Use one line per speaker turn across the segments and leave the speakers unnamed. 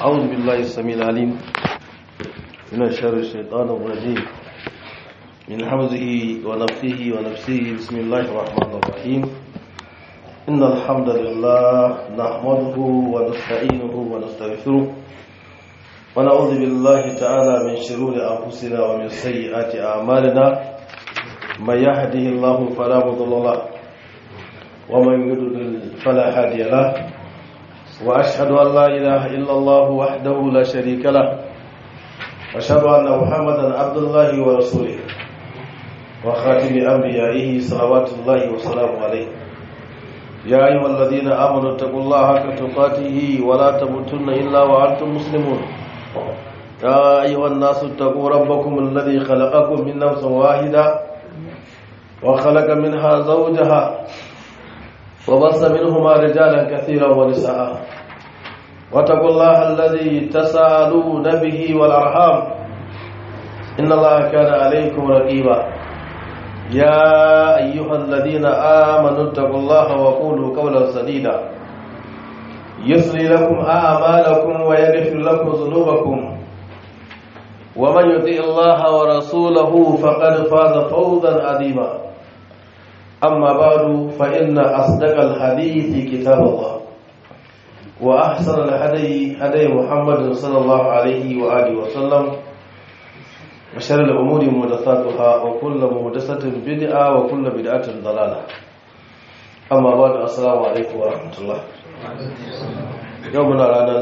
أعوذ بالله السميع العليم من شر الشيطان الرجيم من حمزه ونفخه ونفسه بسم الله الرحمن الرحيم إن الحمد لله نحمده ونستعينه ونستغفره ونعوذ بالله تعالى من شرور أنفسنا ومن سيئات أعمالنا من يهده الله فلا مضل له ومن يضلل فلا هادي له وأشهد أن لا إله إلا الله وحده لا شريك له وأشهد أن محمدا عبد الله ورسوله وخاتم أنبيائه صلوات الله وسلامه عليه يا أيها الذين آمنوا اتقوا الله حق تقاته ولا تموتن إلا وأنتم مسلمون يا أيها الناس اتقوا ربكم الذي خلقكم من نفس واحدة وخلق منها زوجها وبص منهما رجالا كثيرا ونساء واتقوا الله الذي تساءلون به والأرحام إن الله كان عليكم رقيبا يا أيها الذين آمنوا اتقوا الله وقولوا قولا سديدا يسري لكم أعمالكم ويغفر لكم ذنوبكم ومن يطع الله ورسوله فقد فاز فوزا عظيما أما بعد فإن أصدق الحديث كتاب الله وأحسن الهدي هدي محمد صلى الله عليه وآله وسلم وشر الأمور محدثاتها وكل محدثة بدعة وكل بدعة ضلالة أما بعد السلام عليكم ورحمة الله يومنا رانا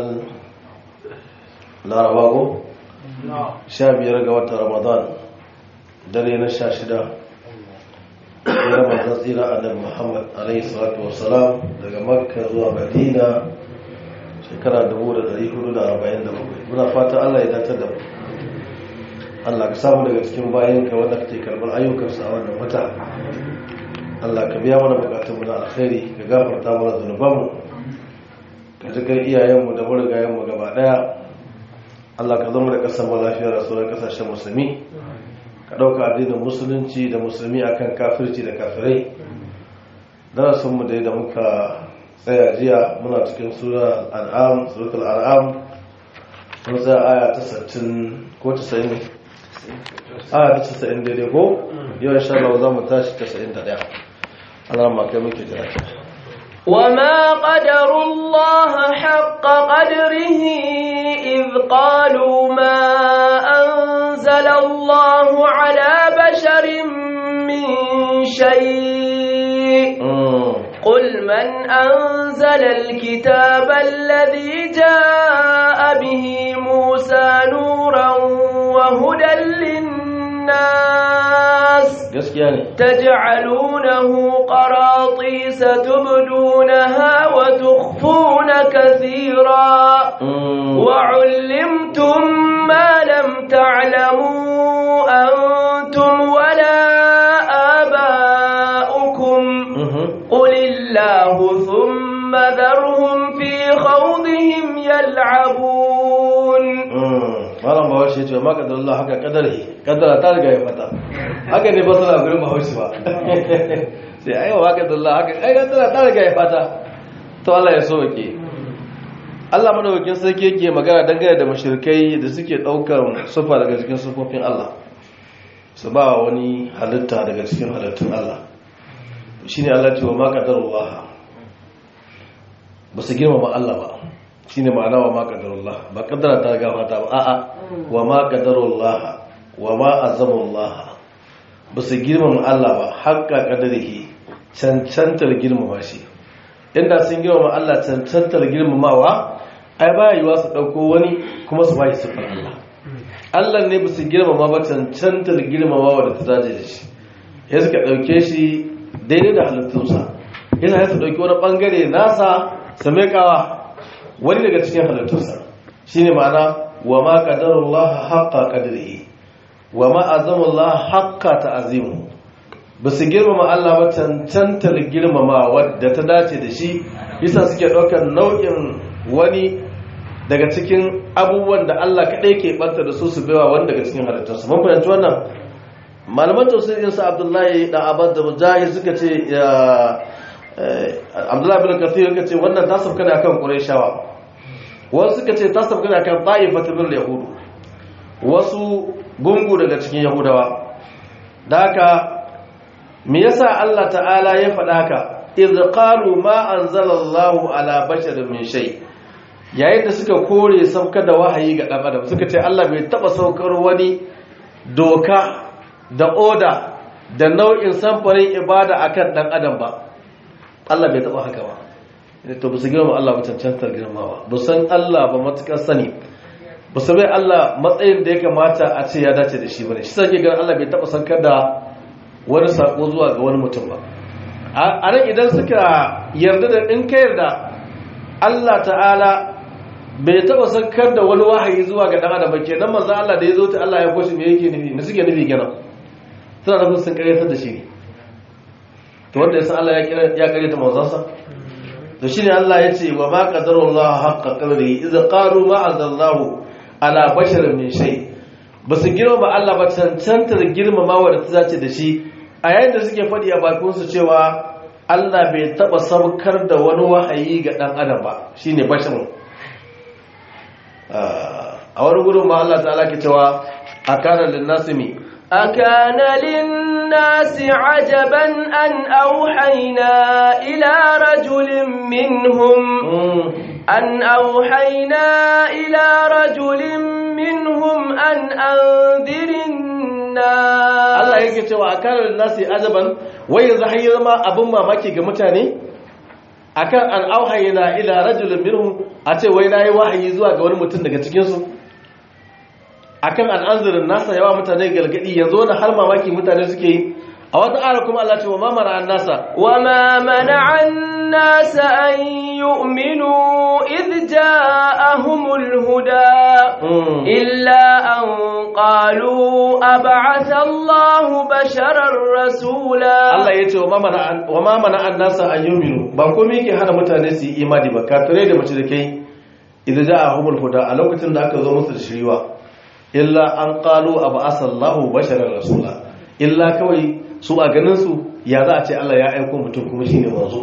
larabago sha biyar ga watan ramadan dare na sha shida ya manzan tsira annabi muhammad alaihi salatu wasalam daga makka zuwa madina shekara 1447 muna fata allah ya datar da mu allah ka samu daga cikin bayanka wanda kake karbar ayyukansa a wannan wata allah ka biya mana bukatunmu na alkhairi ka gafarta mana zunubanmu ka ji kai iyayenmu da marigayenmu gaba daya allah ka zama da kasar mu lafiya da sauran kasashen musulmi ka ɗauka addinin musulunci da musulmi akan kafirci da kafirai darasinmu da da muka tsaya jiya muna cikin sura al'am suratul al'am mun tsaya aya ta 60 ko 90 aya ta 90 daidai ko yau insha Allah za mu tashi 91 Allah ma kai muke jira
وما قدروا الله حق قدره إذ قالوا ما أنزل الله على بشر من شيء قل من أنزل الكتاب الذي جاء به موسى نورا وهدى للناس تجعلونه قراطيس تبدونها وتخفون كثيرا وعلمتم ما لم تعلموا أنتم ولا آباؤكم قل الله ثم ذرهم في خوضهم يلعبون
malam bahaushe ce ma kadar Allah haka kadari kadara ta riga ya fata haka ne ba suna gurin bahaushe ba sai ai wa kadar Allah haka ai kadara ta riga ya fata to Allah ya so ke Allah madaukakin sarki yake magana dangane da mushrikai da suke daukar sufa daga cikin sufofin Allah su ba wani halitta daga cikin halittun Allah shine Allah ce wa ma qadarullah ba su girmama Allah ba shine ma'ana wa ma qadarullah ba kaddara ta ga fata ba a'a wa ma qadarullah wa ma azamullah ba su girmama Allah ba haƙƙa qadarihi cancantar girmama shi inda sun girmama Allah cancantar girmamawa ai ba yiwa su dauko wani kuma su bashi sifar Allah Allah ne ba su girmama ba cancantar girmamawa da ta dace da shi ya suka dauke shi daidai da halittunsa yana ya su dauki wani bangare nasa su mekawa wani daga cikin halittunsa shi ne ma'ana wa ma ƙadarullah haƙƙa ƙadiri wa ma azamullah haƙƙa ta azimu ba su girmama Allah ba cancantar girmama wadda ta dace da shi bisa suke ɗaukar nau'in wani daga cikin abubuwan da Allah kaɗai ke ɓanta da su su baiwa wani daga cikin halittunsa mun fahimci wannan malaman tausirin sa abdullahi da abad da mujahid suka ce abdullahi bin kathir suka ce wannan ta sauka ne akan qurayshawa wasu suka ce ta sabka da kan ta'ifatu bil yahudu wasu gungu daga cikin yahudawa da haka me yasa Allah ta'ala ya faɗa haka idh qalu ma anzalallahu ala basharin min shay yayin da suka kore saukar da wahayi ga dan adam suka ce Allah bai taba saukar wani doka da oda da nau'in samfarin ibada akan dan adam ba Allah bai taba haka ba to ba su girma Allah ba cancantar girmawa ba san Allah ba matukar sani ba su bai Allah matsayin da ya kamata a ce ya dace da shi bane shi sake ganin Allah bai taba saukar da wani sako zuwa ga wani mutum ba a nan idan suka yarda da in ka yarda Allah ta'ala bai taba saukar da wani wahayi zuwa ga dan adam ba kenan manzo Allah da ya zo ta Allah ya koshi me yake nufi me suke nufi kenan suna nufin sun karyatar da shi ne to wanda ya san Allah ya karyata manzansa to shine Allah ya ce wa ma qadarullahu haqqa qadrihi idza qalu ma azallahu ala basharin min shay basu girmama Allah ba cancantar girmamawa da ta zace da shi a yayin da suke faɗi a bakin su cewa Allah bai taba saukar da wani wahayi ga dan adam ba shine basharun a wani gudun ma Allah ta'ala ke cewa akana linnasimi
أكان للناس عجبا أن أوحينا إلى رجل منهم أن أوحينا إلى رجل منهم أن أنذر الناس
Allah yake cewa akana linnasi ajaban wai yanzu har yi zama abin mamaki ga mutane akan an auhayna ila rajulin minhum a ce wai nayi wahayi zuwa ga wani mutum daga cikin su akan al'anzirin nasa yawa mutane galgadi yanzu wani har mamaki mutane suke yi a wata ara kuma Allah ce wa mamara an nasa
وما منع الناس أن يؤمنوا إذ جاءهم الهدى إلا أن قالوا أبعث الله بشرا رسولا
Allah ya ce wa mamana an nasa an yuminu ba komai yake hana mutane su yi imani ba kafirai da mace da kai idan ja a humul huda a lokacin da aka zo musu da shiriwa illa an qalu abasallahu basharar rasula illa kawai su a ganin su ya za a ce Allah ya aiko mutum kuma shine manzo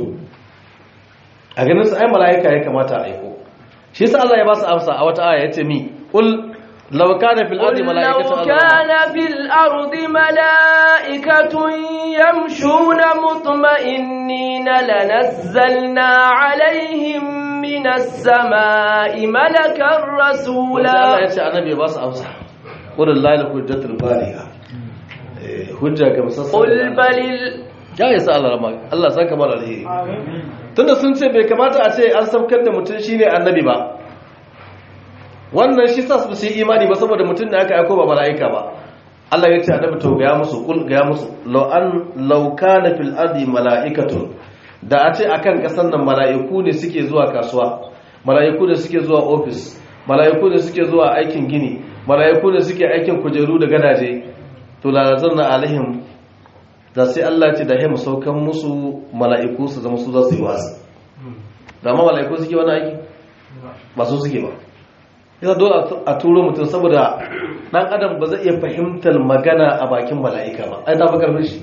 a ganin su ai malaika ya kamata a aiko shi yasa Allah ya ba su amsa a wata aya yace mi qul law kana fil ardi
قل لو
malaikatu
كان في الأرض ملائكة يمشون مطمئنين لنزلنا عليهم من السماء ملكا
wanda Allah
رسولا
ya ce annabi ya ba su amsa qul lillahi hujjatul baligha eh hujja ga musassa
قل بل ال-
ya yi sa Allah rama Allah san kamar alheri tunda sun ce bai kamata a ce an saukar da mutum shine annabi ba wannan shi sa su yi imani ba saboda mutum da aka aiko ba mala'ika ba Allah ya ce annabi to ga musu kul ga musu law an law kana fil ardi mala'ikatun da a ce akan kasan nan mala'iku ne suke zuwa kasuwa mala'iku ne suke zuwa office mala'iku ne suke zuwa aikin gini mala'iku ne suke aikin kujeru da gadaje to la nazarna alaihim da sai Allah ce da ya mu saukan musu mala'iku su zama su za su yi wasu da ma mala'iku suke wani aiki ba su suke ba yana dole a turo mutum saboda dan adam ba zai iya fahimtar magana a bakin mala'ika ba ai ta fi karfin shi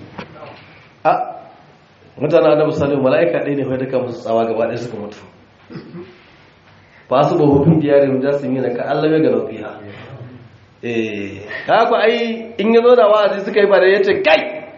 a mutane adam salim mala'ika ɗaya ne duka musu tsawa gaba ɗaya suka mutu ba su ba hukun diyarin jasim yana ka Allah ya ga lafiya eh haka ai in yazo da wa'azi suka yi ba da yace kai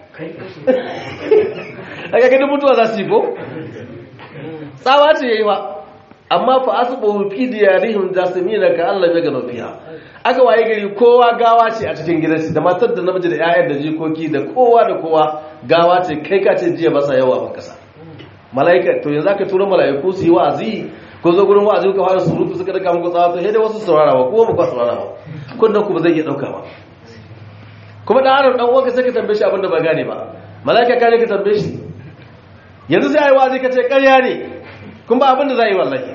aka gani mutuwa za su yi ko tsawa ce yayi ba amma fa asbahu fi diyarihim jasimina ka Allah ya gano fiha aka waye gari kowa gawa ce a cikin gidansu da matar da namiji da 'ya'yan da jikoki da kowa da kowa gawa ce kai ka ce jiya ba sa yawa ban kasa mala'ika to yanzu aka tura mala'iku su yi wa'azi ko zo gurin wa'azi ka fara surutu suka daga muku tsawa to sai dai wasu saurara ba kowa ba ku saurara ba kunnan ku ba zai iya dauka ba kuma da harin dan uwanka sai ka tambaye shi abin da ba gane ba mala'ika ka ne ka tambaye shi yanzu sai ayi wa'azi ka ce ƙarya ne kun ba abin da za yi wallahi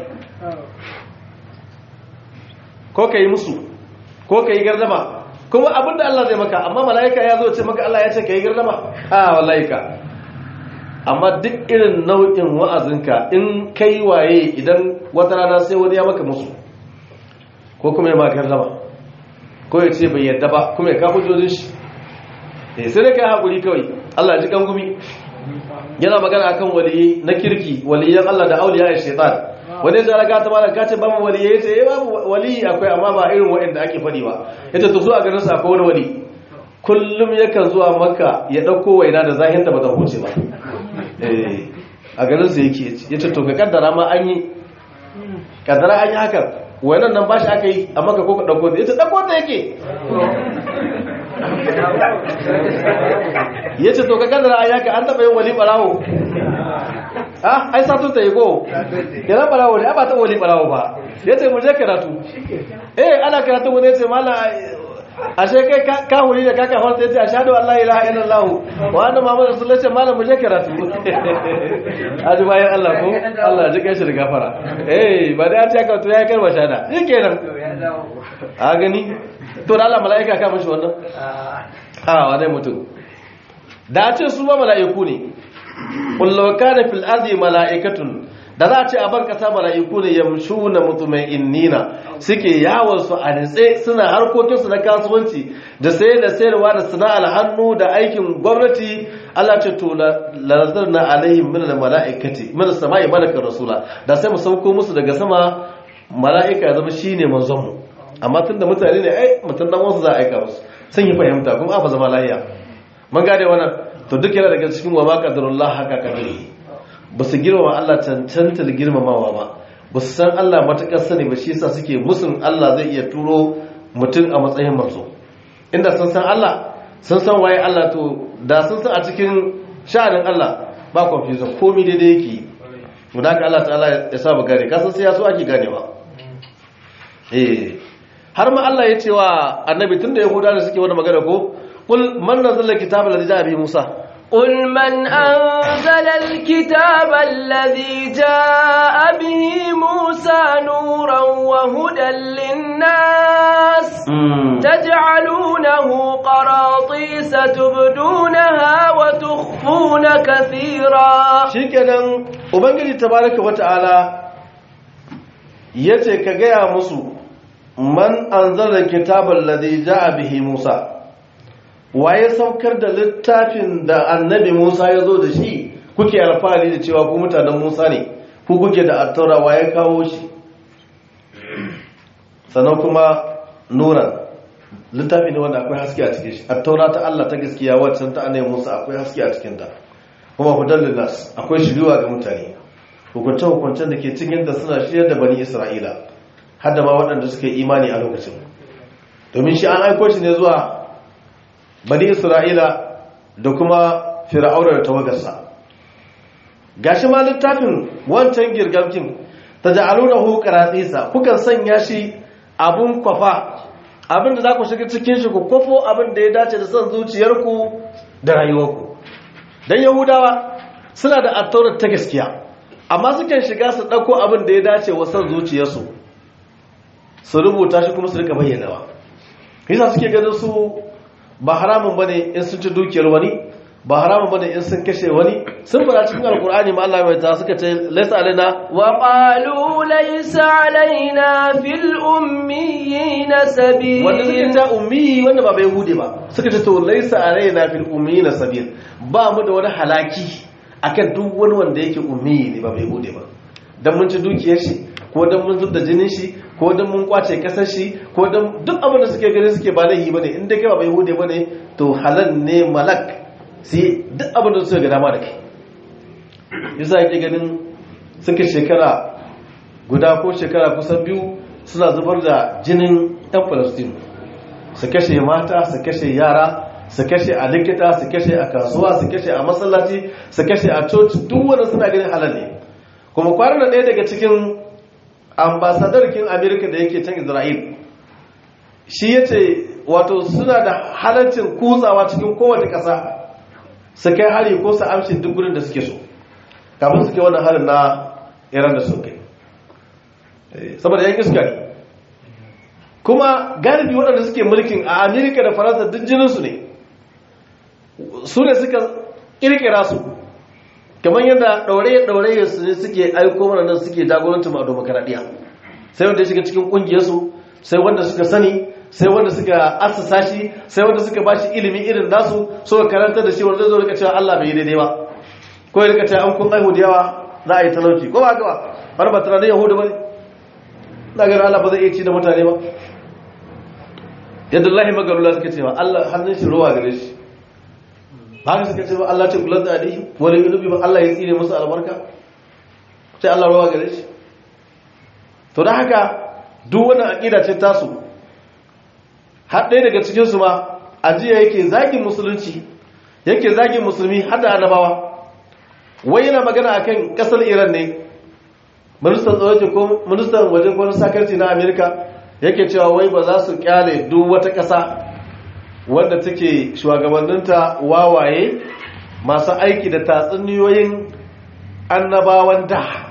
ko ka yi musu ko ka yi gardama kuma abin da Allah zai maka amma mala'ika ya zo ce maka Allah ya ce ka yi gardama a wallahi ka amma duk irin nau'in wa'azinka in kai waye idan wata rana sai wani ya maka musu ko kuma ya maka gardama ko ya ce bai yadda ba kuma ya kafa jojin shi sai da kai haƙuri kawai Allah ji kan gumi yana magana akan waliyi na kirki waliyan Allah da auliya ya shaitan wani ya tsara gata malam ka ce babu wali ya ce babu wali akwai amma ba irin waɗanda ake faɗi ba ya ce to zuwa garin sa akwai wani wali kullum yakan zuwa makka ya ɗauko waina da zahinta ba ta huce ba a garin sa yake ya ce to ka kaddara ma an yi kaddara an yi hakan wainan nan ba shi aka yi a maka ko ka ɗauko ya ce ɗauko ta yake ya ce to ka kaddara an yaka an taɓa yin wali ɓarawo ah ai satun ta yi ko yana ɓarawo ne ba ta wali ɓarawo ba ya ce mu je karatu eh ana karatu wani ya ce mala ashe kai ka huri da kaka farta yace ashhadu an la ilaha illallah wa anna muhammadar rasulullah ce malam mu je karatu aji bayan Allah ko Allah ji kai shi da gafara eh ba da ya ka to ya karba shada shikenan a gani to da Allah malaika ka mishi wannan a wane mutum da ce su ba malaiku ne kullu kana fil ardi malaikatun da za a ce a bar kasa mala'iku ne yamshu na mutumai innina suke yawon su a nitse suna harkokinsu na kasuwanci da sayar da sayarwa da sana'ar hannu da aikin gwamnati Allah ce to lazar na alaihim min mala'ikati min sama'i malakar rasula da sai mu sauko musu daga sama mala'ika ya zama shine manzon mu amma tunda mutane ne ai mutum dan wasu za a aika musu sun yi fahimta kuma a fa zama lafiya mun gane wannan to duk yana daga cikin wa ma qadarullah haka kadari ba su girmama Allah cancantar girmamawa ba ba su san Allah matuƙar sani ba shi yasa suke musun Allah zai iya turo mutum a matsayin manzo inda sun san Allah sun san waye Allah to da sun san a cikin sha'anin Allah ba confusion komai daidai yake mu da Allah ta'ala ya sa mu gane ka san sai ya so ake ganewa eh har ma Allah ya ce wa annabi tunda yahudawa da suke wani magana ko qul man nazzala kitaba alladhi ja'a bi Musa
قل من أنزل الكتاب الذي جاء به موسى نورا وهدى للناس تجعلونه قراطيس تبدونها وتخفون كثيرا
شكرا وبنجي تبارك وتعالى yace ka gaya musu man anzala kitabal ladhi jaa bihi Musa waye saukar da littafin da annabi Musa ya zo da shi kuke alfahari da cewa ku mutanen Musa ne ku kuke da attaura waye kawo shi sannan kuma nuran littafi ne wanda akwai haske a cikin shi attaura ta Allah ta gaskiya wacce ta annabi Musa akwai haske a cikin ta kuma hudan linnas akwai shiriwa ga mutane hukunce hukuncen da ke cikin da suna shirya da bani Isra'ila har da ma waɗanda suka yi imani a lokacin domin shi an aiko shi ne zuwa bani isra'ila da kuma fir'auna da tawagarsa gashi ma littafin wancan girgamkin ta ja'alunahu qaratsisa kukan sanya shi abun kwafa abin da za ku shiga cikin shi ku kwafo abin da ya dace da son zuciyarku da rayuwarku dan yahudawa suna da attaurar ta gaskiya amma sukan shiga su ɗauko abin da ya dace wa son zuciyarsu su rubuta shi kuma su rika bayyanawa yasa suke ganin su ba haramun bane in sun ci dukiyar wani ba haramun bane in sun kashe wani sun fara cikin alkur'ani ma Allah mai ta suka ce laysa alaina
wa qalu laysa alaina fil ummiyina sabil
wanda suke ta ummi wanda ba bai hude ba suka ce to laysa alaina fil ummiyina sabil ba mu da wani halaki akan duk wani wanda yake ummi ne ba bai hude ba dan mun ci dukiyar shi ko dan mun zubda jinin shi ko dan mun kwace kasar shi ko dan duk abin da suke gani suke ba laihi bane in dai kai ba bai hude bane to halal ne malak sai duk abin da suka ga dama da kai yasa yake ganin suka shekara guda ko shekara kusan biyu suna zubar da jinin ɗan Palestine su kashe mata su kashe yara su kashe a likita su kashe a kasuwa su kashe a masallaci su kashe a coci duk wanda suna ganin halal ne kuma kwanan ɗaya daga cikin ambasadarkin amerika da yake can isra'il shi ya ce wato suna da halaccin kutsawa cikin kowace ƙasa su kai hari ko su amshi duk gudun da suke so kafin suke wannan harin na iran da sun kai saboda yan iska ne kuma galibi waɗanda suke mulkin a amerika da faransa duk jininsu ne su ne suka ƙirƙira su kamar yadda ɗauraye-ɗauraye su ne suke aiko mana nan suke jagorancin a demokaradiyya sai wanda ya shiga cikin ƙungiyarsu sai wanda suka sani sai wanda suka assasa shi sai wanda suka bashi ilimi irin nasu suka karanta da shi wanda zai rika cewa Allah bai yi daidai ba ko ya rika cewa an kun aihu da yawa za a yi talauci ko ba gaba wani ba tunanin yahudu ba ne na ganin Allah ba zai iya ci da mutane ba yadda Allah magalula suka ce ba Allah hannun shi ruwa gare shi ba haka suka ce ba Allah ce kulan da adihi wani inubi ba Allah ya tsire musu albarka sai Allah ruwa gare shi to da haka duk wani aƙida ce tasu har ɗaya daga cikinsu ma ajiya yake zagin musulunci yake zagin musulmi har da annabawa wai yana magana akan ƙasar iran ne ministan tsaroci ko ministan waje ko sakarci na amerika yake cewa wai ba za su kyale duk wata ƙasa wanda take shugabanninta wawaye masu aiki da tatsuniyoyin annabawan da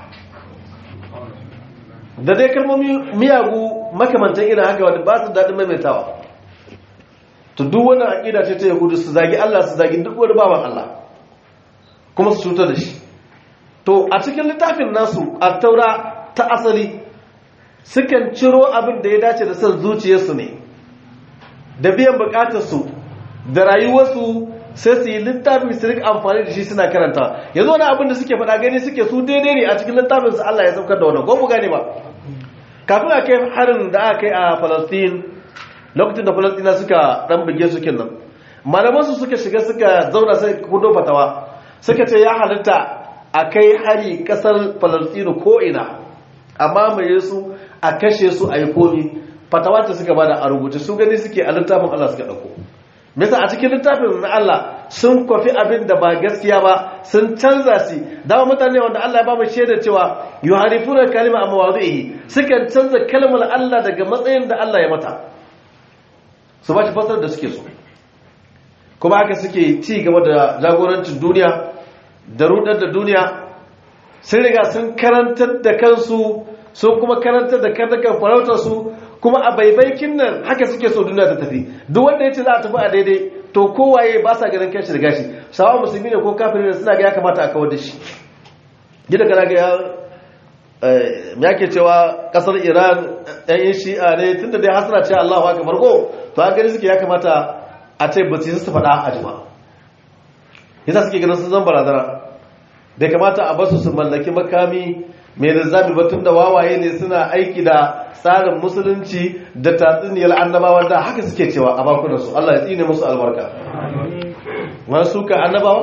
da dai kalmomi miyagu makamantan irin haka wadda ba su daɗin maimaitawa to duk wani aƙida ce ta yahudu su zagi Allah su zagi duk wani baban Allah kuma su cutar da shi to a cikin littafin nasu a taura ta asali sukan ciro abin da ya dace da son zuciyarsu ne da biyan bukatarsu da rayuwarsu sai su yi littafin su rika amfani da shi suna karanta yanzu wani abin da suke faɗa gani suke su daidai ne a cikin littafin su Allah ya saukar da wannan ko mu gane ba kafin a kai harin da aka kai a Palestine lokacin da Palestina suka dan buge su kenan malaman su suka shiga suka zauna sai kudo fatawa suka ce ya halitta a kai hari kasar Palestine ko ina amma mai su a kashe su a yi komi fatawa ta suka bada a rubuce su gani suke a littafin Allah suka dauko Misa a cikin littafin na Allah sun kwafi abin da ba gaskiya ba sun canza shi dama mutane wanda Allah ya ba mu shaidar cewa yuharifuna kalima a mawadhihi sukan canza kalmar Allah daga matsayin da Allah ya mata su ba shi fasar da suke so kuma haka suke ci gaba da jagorancin duniya da rudar da duniya sun riga sun karantar da kansu sun kuma karantar da karnukan farautar su kuma a baibaikin nan haka suke so duniya ta tafi duk wanda ya ce za a tafi a daidai to kowaye ba sa ganin kanshi da gashi sawa musulmi ne ko kafin ne suna ga ya kamata a kawar da shi gida kana ga ya ke cewa kasar iran yan shi'a ne tunda dai hasana ce allahu haka farko to an gani suke ya kamata a ce ba su su faɗa a jima yasa suke ganin sun zan barazana bai kamata a basu su mallaki makami mai rizami batun da wawaye ne suna aiki da tsarin musulunci da tatsuniyar annabawa da haka suke cewa a bakunansu Allah ya tsine musu albarka wani suka annabawa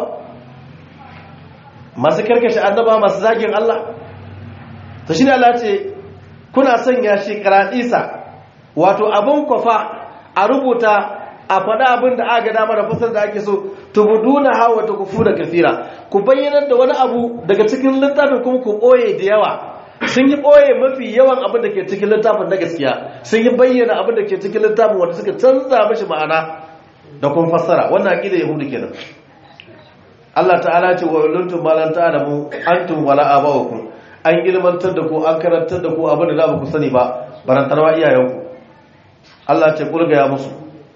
masu karkashe annabawa masu zagin Allah ta shi ne Allah ce kuna sanya shi karaɗisa wato abin kwafa a rubuta a faɗa abin da aka dama da fasar da ake so tubuduna hawa ta kufu da kafira ku bayyanar da wani abu daga cikin littafin kuma ku ɓoye da yawa sun yi ɓoye mafi yawan abin da ke cikin littafin na gaskiya sun yi bayyana abin da ke cikin littafin wanda suka canza mashi ma'ana da kuma fassara wannan aƙida yahudu kenan Allah ta'ala ce wa uluntum ma lan ta'lamu antum wala abawukum an ilmantar da ku an karantar da ku abin da za ku sani ba barantarwa iyayenku Allah ce kulga ya musu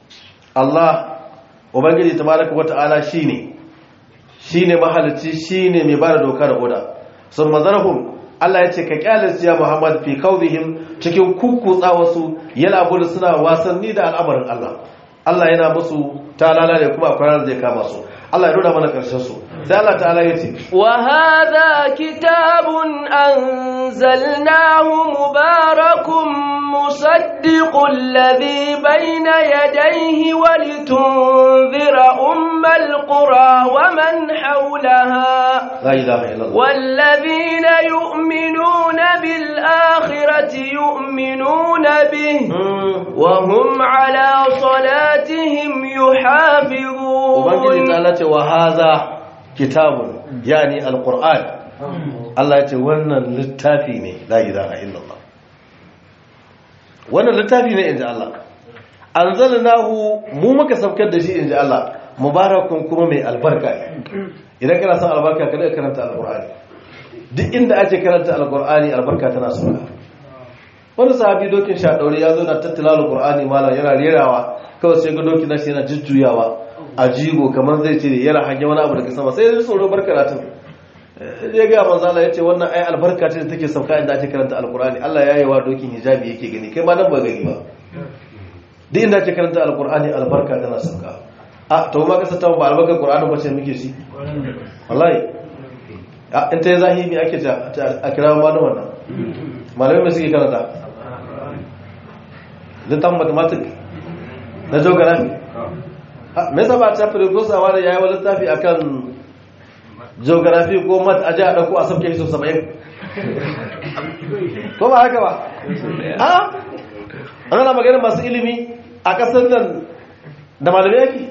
Allah ubangiji tabaraka wa ta'ala shine shine mahalicci shine mai bada doka da oda sun mazarhum Allah ya ce ka kyale su ya Muhammad fi kaudihim cikin kukkutsa wasu yana gudu suna wasanni da al'amarin Allah Allah yana musu talala da kuma akwai ranar zai kama su Allah ya nuna mana karshen su sai Allah ta'ala ya ce
wa hadha kitabun anzalnahu mubarakun musaddiqul ladhi bayna yadayhi wa litunzira ummal qura wa man hawlaha
la ilaha illallah
والذين يؤمنون بالآخرة يؤمنون به وهم على صلاتهم
ubangiji ta
يحافظون
Allah ce wa haza kitabun yani alquran Allah ya ce wannan littafi ne la ilaha illallah wannan littafi ne inji Allah anzalnahu mu muka saukar da shi inji Allah mubarakun kuma mai albarka ne idan kana son albarka kada ka karanta alqur'ani duk inda ake karanta alqur'ani albarka tana sauka wani sahabi dokin sha daure ya zo na tattala alqur'ani malam yana rerawa kawai sai ga dokin nashi yana jujjuyawa a jigo kamar zai ce yana hange wani abu daga sama sai ya tsoro bar karatun ya ga manzo Allah yace wannan ai albarka ce da take sauka inda ake karanta alqur'ani Allah ya yi wa dokin hijabi yake gani kai ma nan ba gani ba duk inda ake karanta alqur'ani albarka tana sauka a to ma kasa ta ba albarkar qur'ani ba ce muke shi wallahi in ta yi zahimi ake ta a kira malaman nan malamai mai suke karanta littan mathematics na geography me yasa ba ta professor wani yayi wani littafi akan geography ko mat a ji a dauko a sabke shi 70 ko ba haka ba a ana magana masu ilimi a kasar nan da malamai yake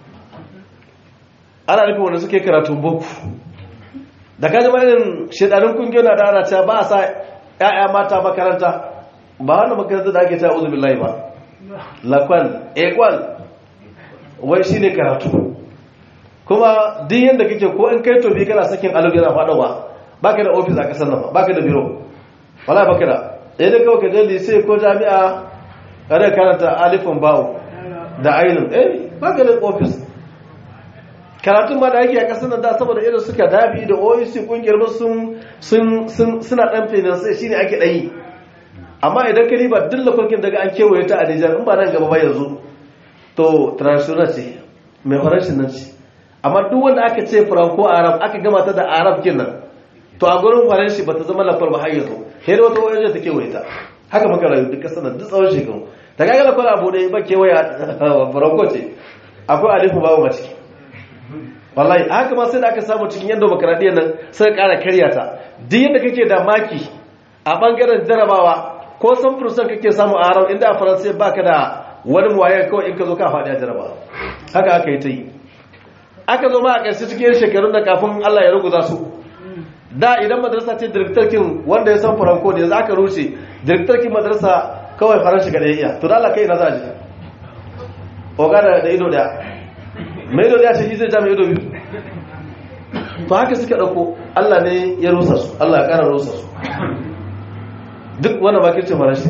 ana nufin wanda suke karatun boko da kaji ma irin shedarin kungiyoyi na da ana cewa ba a sa 'ya'ya mata makaranta ba wanda makaranta da ake cewa uzu billahi ba lakwal ekwal wai shi ne karatu kuma duk yadda kake ko in kai tobi kana sakin alubi yana faɗawa ba ka da ofis a ƙasar nan ba ka da biro wala ba ka da ɗaya da kawai ka je lise ko jami'a ƙarar karanta alifin bawo da ainihin eh ba ka da ofis karatun ma da ake a ƙasar nan da saboda irin suka dabi da oec ƙungiyar sun suna ɗan finansa shi ne ake ɗayi amma idan ka riba duk lafarkin daga an kewaye ta a nijar in ba nan gaba ba yanzu to traditional ce mai farashin nan ce amma duk wanda aka ce franco arab aka gama ta da arab kenan to a gurin faranshi ba ta zama lafar ba har yanzu sai da wata wajen ta kewaye ta haka muka rayu duk kasar duk tsawon shekaru ta kaga lafar abu ne ba kewaye franco ce akwai alifu babu ma ciki wallahi haka ma sai da aka samu cikin yadda makaradiyar nan sai kara karya ta duk yadda kake da maki a bangaren jarabawa ko san fursan kake samu a arab inda a faransa baka da wani muwaye kawai in ka zo ka faɗi a jaraba haka aka yi ta yi aka zo ma a ƙarshe cikin shekarun da kafin Allah ya ruguza su da idan madrasa ce direktarkin wanda ya san faranko ne za ka rushe direktarkin madrasa kawai faranshi ga iya to da Allah kai na za a ji oga da ido daya mai ido daya ce shi zai ja mai ido biyu to haka suka ɗauko Allah ne ya rusa su Allah ya ƙara rusa su duk wani bakircin faranshi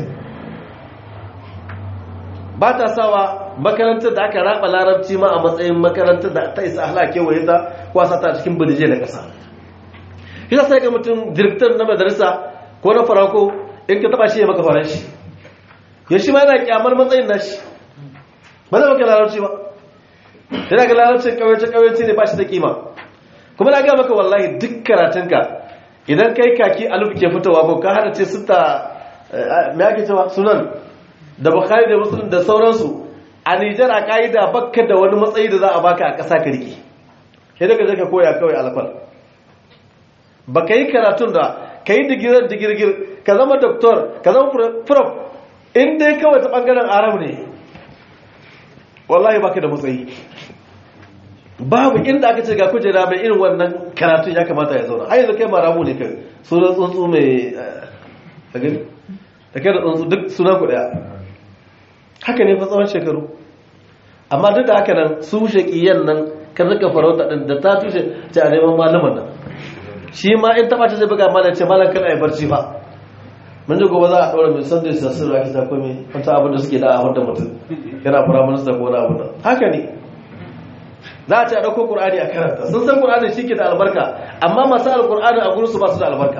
ba ta sawa makarantar da aka raba larabci ma a matsayin makarantar da ta isa ahla kewaye ta kwasa ta cikin birje na ƙasa shi sai ga mutum direktar na madarisa ko na farako in ka taba shi ya maka faranshi ya shi ma yana kyamar matsayin nashi ba zai maka larabci ba yana ga larabci kawace kawace ne ba shi da kima kuma na ga maka wallahi duk karatunka idan kai kaki alif ke fitowa ko ka hada ce sita me ake cewa sunan da bukhari da muslim da sauransu a nijar a ka'ida bakka da wani matsayi da za a baka a ƙasa ka riƙe sai daga zai ka koya kawai alfal ba ka yi karatun da ka yi digirar digirgir ka zama doktor ka zama prof in dai kawai ta ɓangaren arab ne wallahi baka da matsayi babu inda aka ce ga kujera mai irin wannan karatun ya kamata ya zauna har yanzu kai maramu ne kai sunan tsuntsu mai a gani da kai da tsuntsu duk suna ku daya haka ne fa tsawon shekaru amma duk da haka nan su shaƙiyan nan kan rika farauta ɗin da ta tushe ce a neman malaman nan shi ma in taɓa ta zai buga malam ce malam kana yi barci fa mun ji gobe za a ɗaura mai sanda su sassu da ake ta kome wata abin da suke da a wanda mutum yana fara minista ko wani abu nan haka ne za a ce a ɗauko ƙur'ani a karanta sun san ƙur'ani shi ke da albarka amma masu alƙur'ani a gurinsu ba su da albarka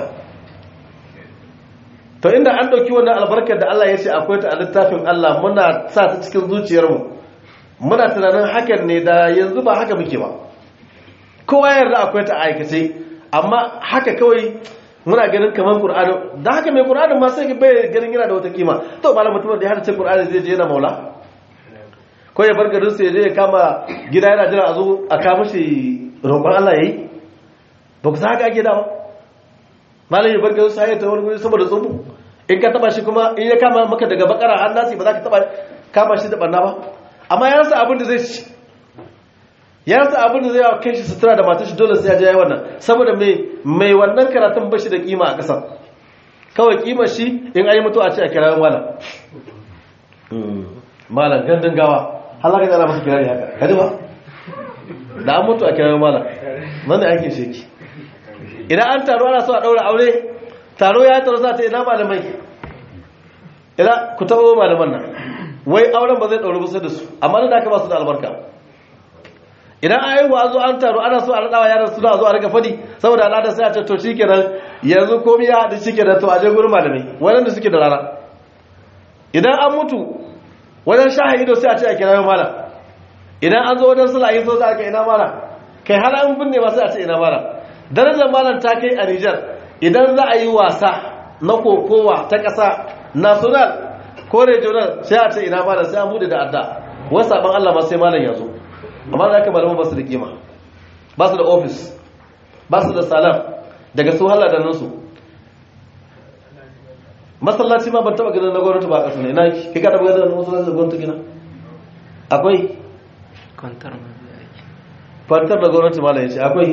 to inda an ɗauki wannan albarkar da Allah ya ce akwai ta a littafin Allah muna sa ta cikin zuciyarmu muna tunanin hakan ne da yanzu ba haka muke ba kowa yarda akwai ta aikace amma haka kawai muna ganin kamar Qur'ani da haka mai Qur'anin ma sai bai ganin yana da wata kima to malam mutum da ya hada Qur'ani zai je yana maula ko ya bar garin sai ya je ya kama gida yana jira a zo a kama shi roƙon Allah yayi ba ku san haka ake dawa malam ya bar garin sai ya ta wani guri saboda tsubu in ka taba shi kuma in ya kama maka daga bakara har nasi ba za ka taba kama shi da barna ba amma ya rasa abin da zai ci ya rasa abin da zai yawa kai shi sutura da matar shi dole sai ya je yayi wannan saboda mai mai wannan karatun bashi da kima a ƙasar kawai kimar shi in ayi mutu a ce a kira malam malam gandun gawa halaka da ana masa kirari haka kaji ba da an mutu a kira malam nan da aikin sheki idan an taro ana so a ɗaura aure taro ya taro za ta ina malamai ina ku taɓo malaman nan wai auren ba zai ɗauri ba sai da su amma da aka ba su da albarka idan an yi zo an taro ana so a raɗawa yaran suna zo a rika fadi saboda al'ada sai a ce to shikenan yanzu komai ya haɗu shikenan to a je gurin malamai waɗanda suke da rana idan an mutu wajen shaha ido sai a ce a kira malam idan an zo wajen sula yi so za a ka ina malam kai har an binne ba sai a ce ina malam darajar malam ta kai a Nijar idan za a yi wasa na kokowa ta ƙasa national ko regional sai a ce ina malam sai an bude da adda wasu sabon Allah ma sai malam ya zo amma da aka malaman ba su da kima ba su da ofis ba su da salam daga su hala da nansu masallaci ma ban taba ganin na gwamnati ba a ƙasa ne na ki ka taba ganin masallaci da gwamnati gina akwai
kwantar ma zai aiki
kwantar da gwamnati malam ya ce akwai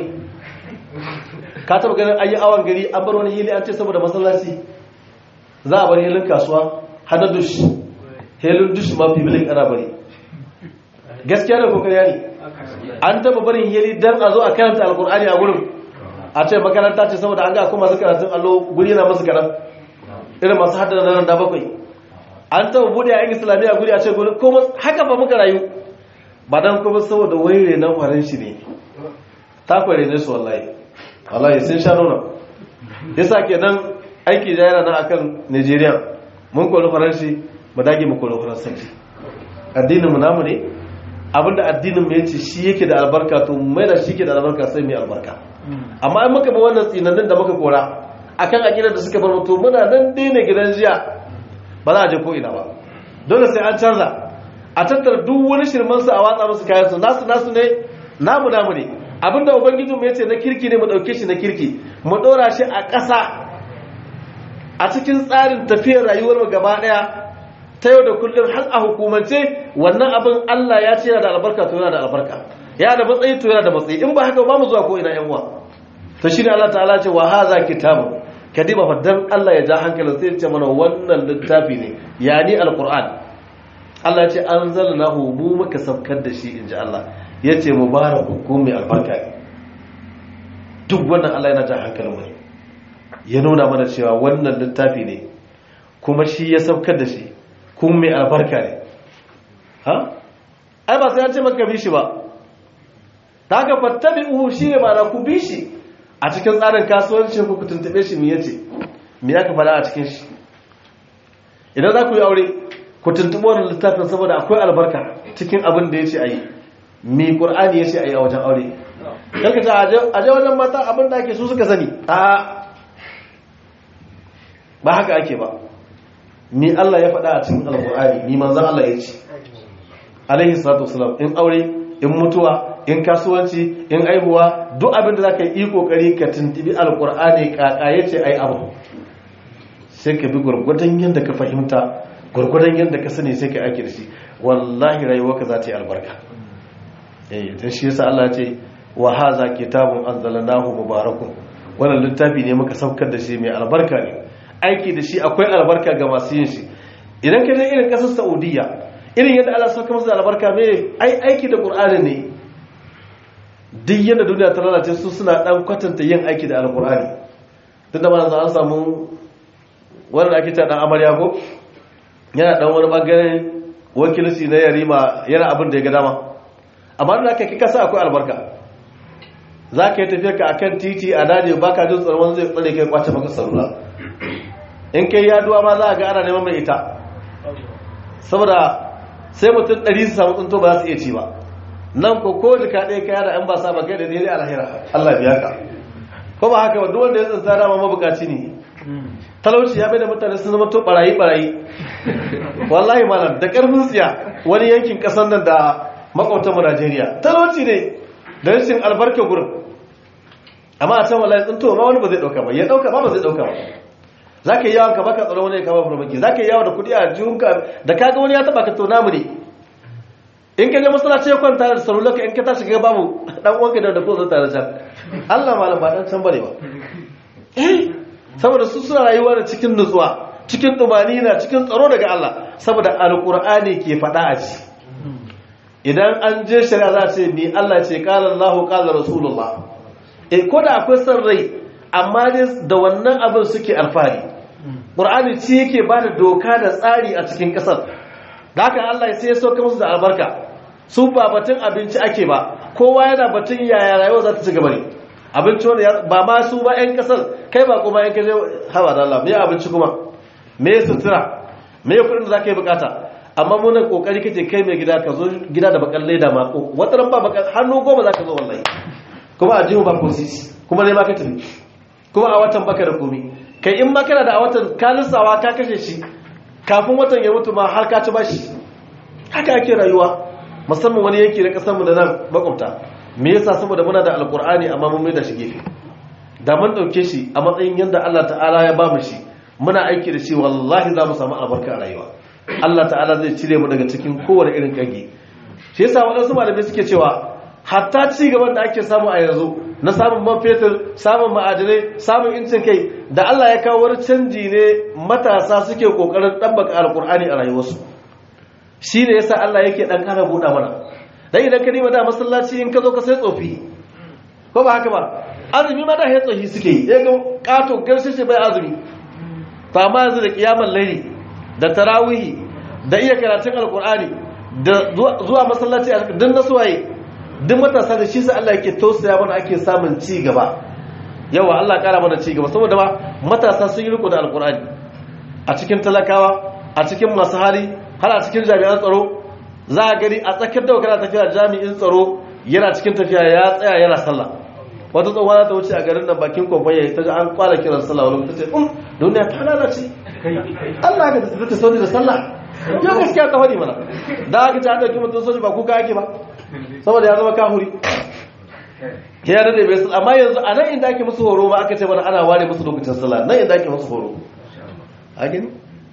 ka taba ganin ayi awon gari an bar wani hili an ce saboda masallaci za a bar hilin kasuwa hana dush hilin dush ma fibilin ana bari gaskiya da kokari ne an taba barin hili dan a zo a karanta alkur'ani a gurin a ce makaranta ce saboda an ga kuma masu karatun allo guri yana masu karan irin masu haddana nan da bakwai an taba bude a yan islamiyya guri a ce guri kuma haka ba muka rayu ba dan kuma saboda waire nan farin shi ne ta kware ne su wallahi wallahi sun sha nuna yasa kenan aiki da yana nan akan Nigeria mun kori faransi mu dage mu kori faransanci addinin mu namu ne abinda addinin mu yace shi yake da albarka to mai da shi ke da albarka sai mai albarka amma in muka bi wannan tsinannin da muka kora akan aqidar da suka bar mutu muna nan dai ne gidan jiya ba za a je ko ina ba dole sai an canza a tattara duk wani shirman su a watsa musu kayan su nasu nasu ne namu namu ne abinda ubangijin mu yace na kirki ne mu dauke shi na kirki mu dora shi a ƙasa a cikin tsarin tafiyar rayuwar mu gaba daya ta yau da kullum har a hukumance wannan abin Allah ya ce yana da albarka to yana da albarka yana da matsayi to yana da matsayi in ba haka ba mu zuwa ko ina yan uwa to shine Allah ta'ala ce wa hadha kitabun kadiba fa dan Allah ya ja hankalin sai ya ce mana wannan littafi ne yani alquran Allah ya ce anzalnahu mu muka saukar da shi inji Allah yace mubarakun ko mai albarka ne duk wannan Allah yana ja hankalin mu ne ya nuna mana cewa wannan littafi ne kuma shi ya saukar da shi kuma mai albarka ne ha ai ba sai an ce maka bi shi ba ta haka fattabi uhu shi ne mana ku bi shi a cikin tsarin kasuwanci ku ku tuntube shi me yace me ya ka faɗa a cikin shi idan za ku yi aure ku tuntuɓi wannan littafin saboda akwai albarka cikin abin da yace ayi me qur'ani yace ayi a wajen aure kanka ta aje wajen mata abin da ake su suka sani a ba haka ake ba ni Allah ya faɗa a cikin alƙur'ani ni manzon Allah ya ce alaihi salatu wasalam in aure in mutuwa in kasuwanci in aihuwa duk abin da za ka yi kokari ka tuntubi alƙur'ani kaka ya ce ai abu sai ka bi gwargwadon yadda ka fahimta gwargwadon yadda ka sani sai ka ake da shi wallahi rayuwarka za ta yi albarka eh dan shi yasa Allah ya ce wa hadha kitabun anzalnahu mubarakun wannan littafi ne muka saukar da shi mai albarka ne aiki da shi akwai albarka ga masu yin shi idan ka je irin kasar saudiya irin yadda Allah sauka masa albarka mai ai aiki da qur'ani ne duk yadda duniya ta lalace su suna dan kwatanta yin aiki da alqur'ani duk da manzo an samu wanda ake ta dan amarya ko yana dan wani bangaren wakilci na yarima yana abin da ya ga dama amma da aka kika sa akwai albarka za ka yi tafiya ka akan titi a daji ba ka jin tsaron zai tsare kai kwace maka salula in kai yaduwa ma za a ga ana neman mai ita saboda sai mutum ɗari su samu tsunto ba za su iya ci ba nan ko ko jika ɗaya kaya da an ba sa ba kai da daidai alhira Allah biya ka ko ba haka duk wanda ya tsinta dama mabukaci ne talauci ya bai da mutane sun zama to barayi barayi wallahi malam da karfin tsiya wani yankin ƙasar nan da makwabtan Najeriya talauci ne da rashin albarka gurin amma a can wallahi tsinto ma wani ba zai dauka ba ya dauka ba ba zai dauka ba za ka yi yawon ka baka tsaron wani ya kama farmaki za ka yi yawon da kudi a jihunka da kaga wani ya taba ka tona mu ne in ka je masalaci ya kwanta da salulaka in ka tashi ga babu dan uwanka da ko zai tare can Allah malam ba dan can bane ba eh saboda su suna rayuwa da cikin nutsuwa cikin dumani na cikin tsaro daga Allah saboda alqur'ani ke faɗa a ci idan an je shari'a za a ce ni Allah ce qala Allahu qala rasulullah eh ko da akwai san rai amma dai da wannan abin suke alfahari ƙur'ani ci yake ba da doka da tsari a cikin ƙasar da haka Allah sai ya sauka musu da albarka su ba batun abinci ake ba kowa yana batun yaya rayuwa za ta ci gaba ne abinci wani ba ma su ba 'yan ƙasar kai ba kuma 'yan kaje hawa da Allah me abinci kuma me sutura me kuɗin da za ka yi bukata amma muna kokari kace kai mai gida ka zo gida da bakan leda mako wata ran ba bakan hannu goma za ka zo wallahi kuma a jihu ba ko sisi kuma ne ma ka tafi kuma a watan baka da komai kai in ma kana da a watan ka lissawa ka kashe shi kafin watan ya mutu ma har ka ci bashi haka ake rayuwa musamman wani yanki na kasar mu da nan makwabta me yasa saboda muna da alkur'ani amma mun mai da shi gefe da mun dauke shi a matsayin yanda Allah ta'ala ya ba mu shi muna aiki da shi wallahi za mu samu albarka a rayuwa Allah ta'ala zai cire mu daga cikin kowane irin kage shi yasa waɗansu malamai suke cewa hatta ci gaban da ake samu a yanzu na samun man fetur samun ma'adinai samun incin kai da Allah ya kawo wani canji ne matasa suke kokarin ɗabbaka alkur'ani a rayuwarsu shi ne yasa Allah yake ɗan ƙara buɗa mana dan idan ka nima da masallaci in ka zo ka sai tsofi ko ba haka ba azumi ma da ya tsofi suke yi ya ga ƙato garshe bai azumi to amma yanzu da kiyamar laili da tarawihi da iya karatun alkur'ani da zuwa masallaci a duk nasuwaye duk matasa da shi sai Allah yake tausaya mana ake samun ci gaba yawa Allah kara mana ci gaba saboda ba matasa sun yi riko da alkur'ani a cikin talakawa a cikin masu hali har a cikin jami'an tsaro za a gani a tsakiyar da kana tafiya jami'in tsaro yana cikin tafiya ya tsaya yana sallah wata tsohuwa ta wuce a garin nan bakin kwamfani ta ji an kwala kiran sallah wani ta ce um duniya ta lalace Allah ga ta ta sauri da sallah yau gaskiya ta hori mana da aka ci an ɗauki mutum soji ba kuka ake ba saboda ya zama kahuri ya rade bai amma yanzu a nan inda ake musu horo ba aka ce mana ana ware musu lokacin sallah nan inda ake musu horo a gani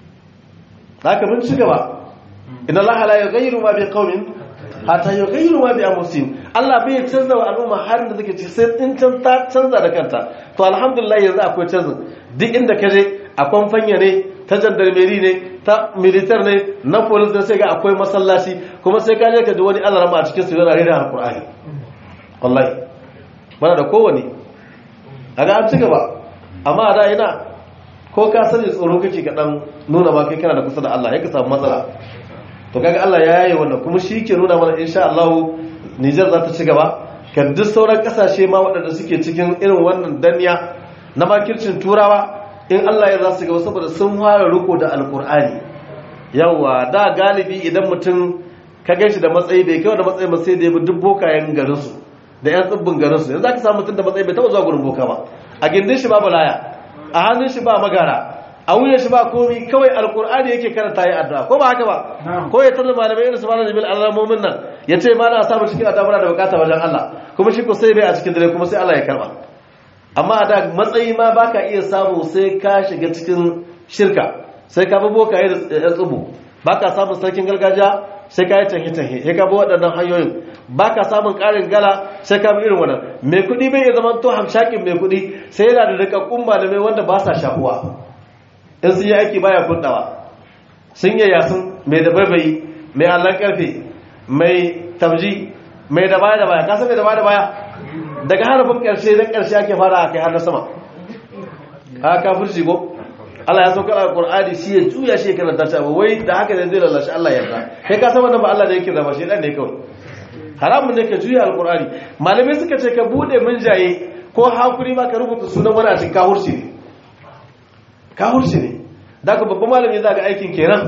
haka mun ci gaba idan Allah la yughayyiru ma bi qaumin hatta yughayyiru ma bi anfusihim Allah bai canza wa al'umma har da take ci sai in can ta canza da kanta to alhamdulillah yanzu akwai canza duk inda ka je a kwamfanya ne ta jandarmeri ne ta militar ne na polis da sai ga akwai masallaci kuma sai ka je ka ji wani alarama a cikin su yana rera alqur'ani wallahi mana da kowane a ga an ci gaba amma da ina ko ka sani tsoro kake ka dan nuna ma kai kana da kusa da Allah ya ka samu matsala to kaga Allah ya yaye wannan kuma shi ke nuna mana insha Allah Niger za ta ci gaba ka duk sauran kasashe ma waɗanda suke cikin irin wannan danniya na makircin turawa in Allah ya za su gaba saboda sun fara riko da alkur'ani yawa da galibi idan mutum ka gaishe da matsayi bai kai da matsayi ba sai da ya bi duk bokayen garinsu da yan tsibbin garinsu yanzu za ka samu mutum da matsayi bai taɓa zuwa gurin boka ba a gindin shi ba balaya a hannun shi ba magara a wuyan shi ba komi kawai alkur'ani yake karanta ya addu'a ko ba haka ba ko ya tarda malamai irin su malam jibil alamomin nan ya ce ma na samu cikin addu'a da bukata wajen Allah kuma shi ko sai bai a cikin dare kuma sai Allah ya karba amma da matsayi ma baka iya samu sai ka shiga cikin shirka sai ka bi bokaye da tsubu baka samun sarkin gargajiya sai ka yi tanhe-tanhe sai ka bi waɗannan hanyoyin baka samun ƙarin gala sai ka bi irin wannan mai kuɗi bai iya zama to hamshakin mai kuɗi sai yana da rikakkun malamai wanda ba sa shafuwa in sun yi aiki baya kundawa sun yi yasun mai da baibayi mai allon karfe mai tabji mai da baya da baya kasa mai da baya da baya daga harafin ƙarshe na ƙarshe ake fara a kai har na sama a kafirci ko Allah ya saukar alƙur'ani shi ya juya shi ya karanta shi abu wai da haka ne zai lalashi Allah yarda kai ka san wannan ba Allah ne yake zama shi dan ne kawai haramun ne ka juya alƙur'ani malamai suka ce ka bude jaye ko hakuri ma ka rubuta sunan wani a cikin kahurci ne kahurci ne da ka babban malami za ga aikin kenan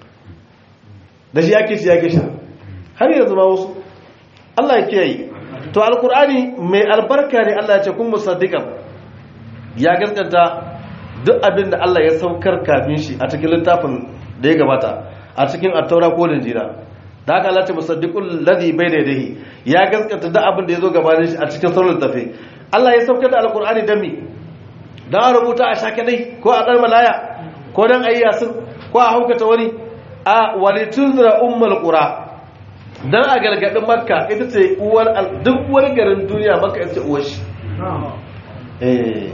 da shi yake shi yake sha har yanzu ma wasu Allah ya kiyaye to alkur'ani mai albarka ne Allah ya ce kun musaddiqan ya gaskanta duk abin da Allah ya saukar kafin shi a cikin littafin da ya gabata a cikin at-taura ko injila da haka Allah ya ce musaddiqul ladhi bayna yadayhi ya gaskanta duk abin da ya zo gabanin shi a cikin sauran littafi Allah ya saukar da alkur'ani dan mi dan a rubuta a shake dai ko a dar malaya ko dan ayyasin ko a haukata wani a walitunzira ummul qura dan a gargadin makka ita ce uwar duk wani garin duniya makka ita ce uwar shi eh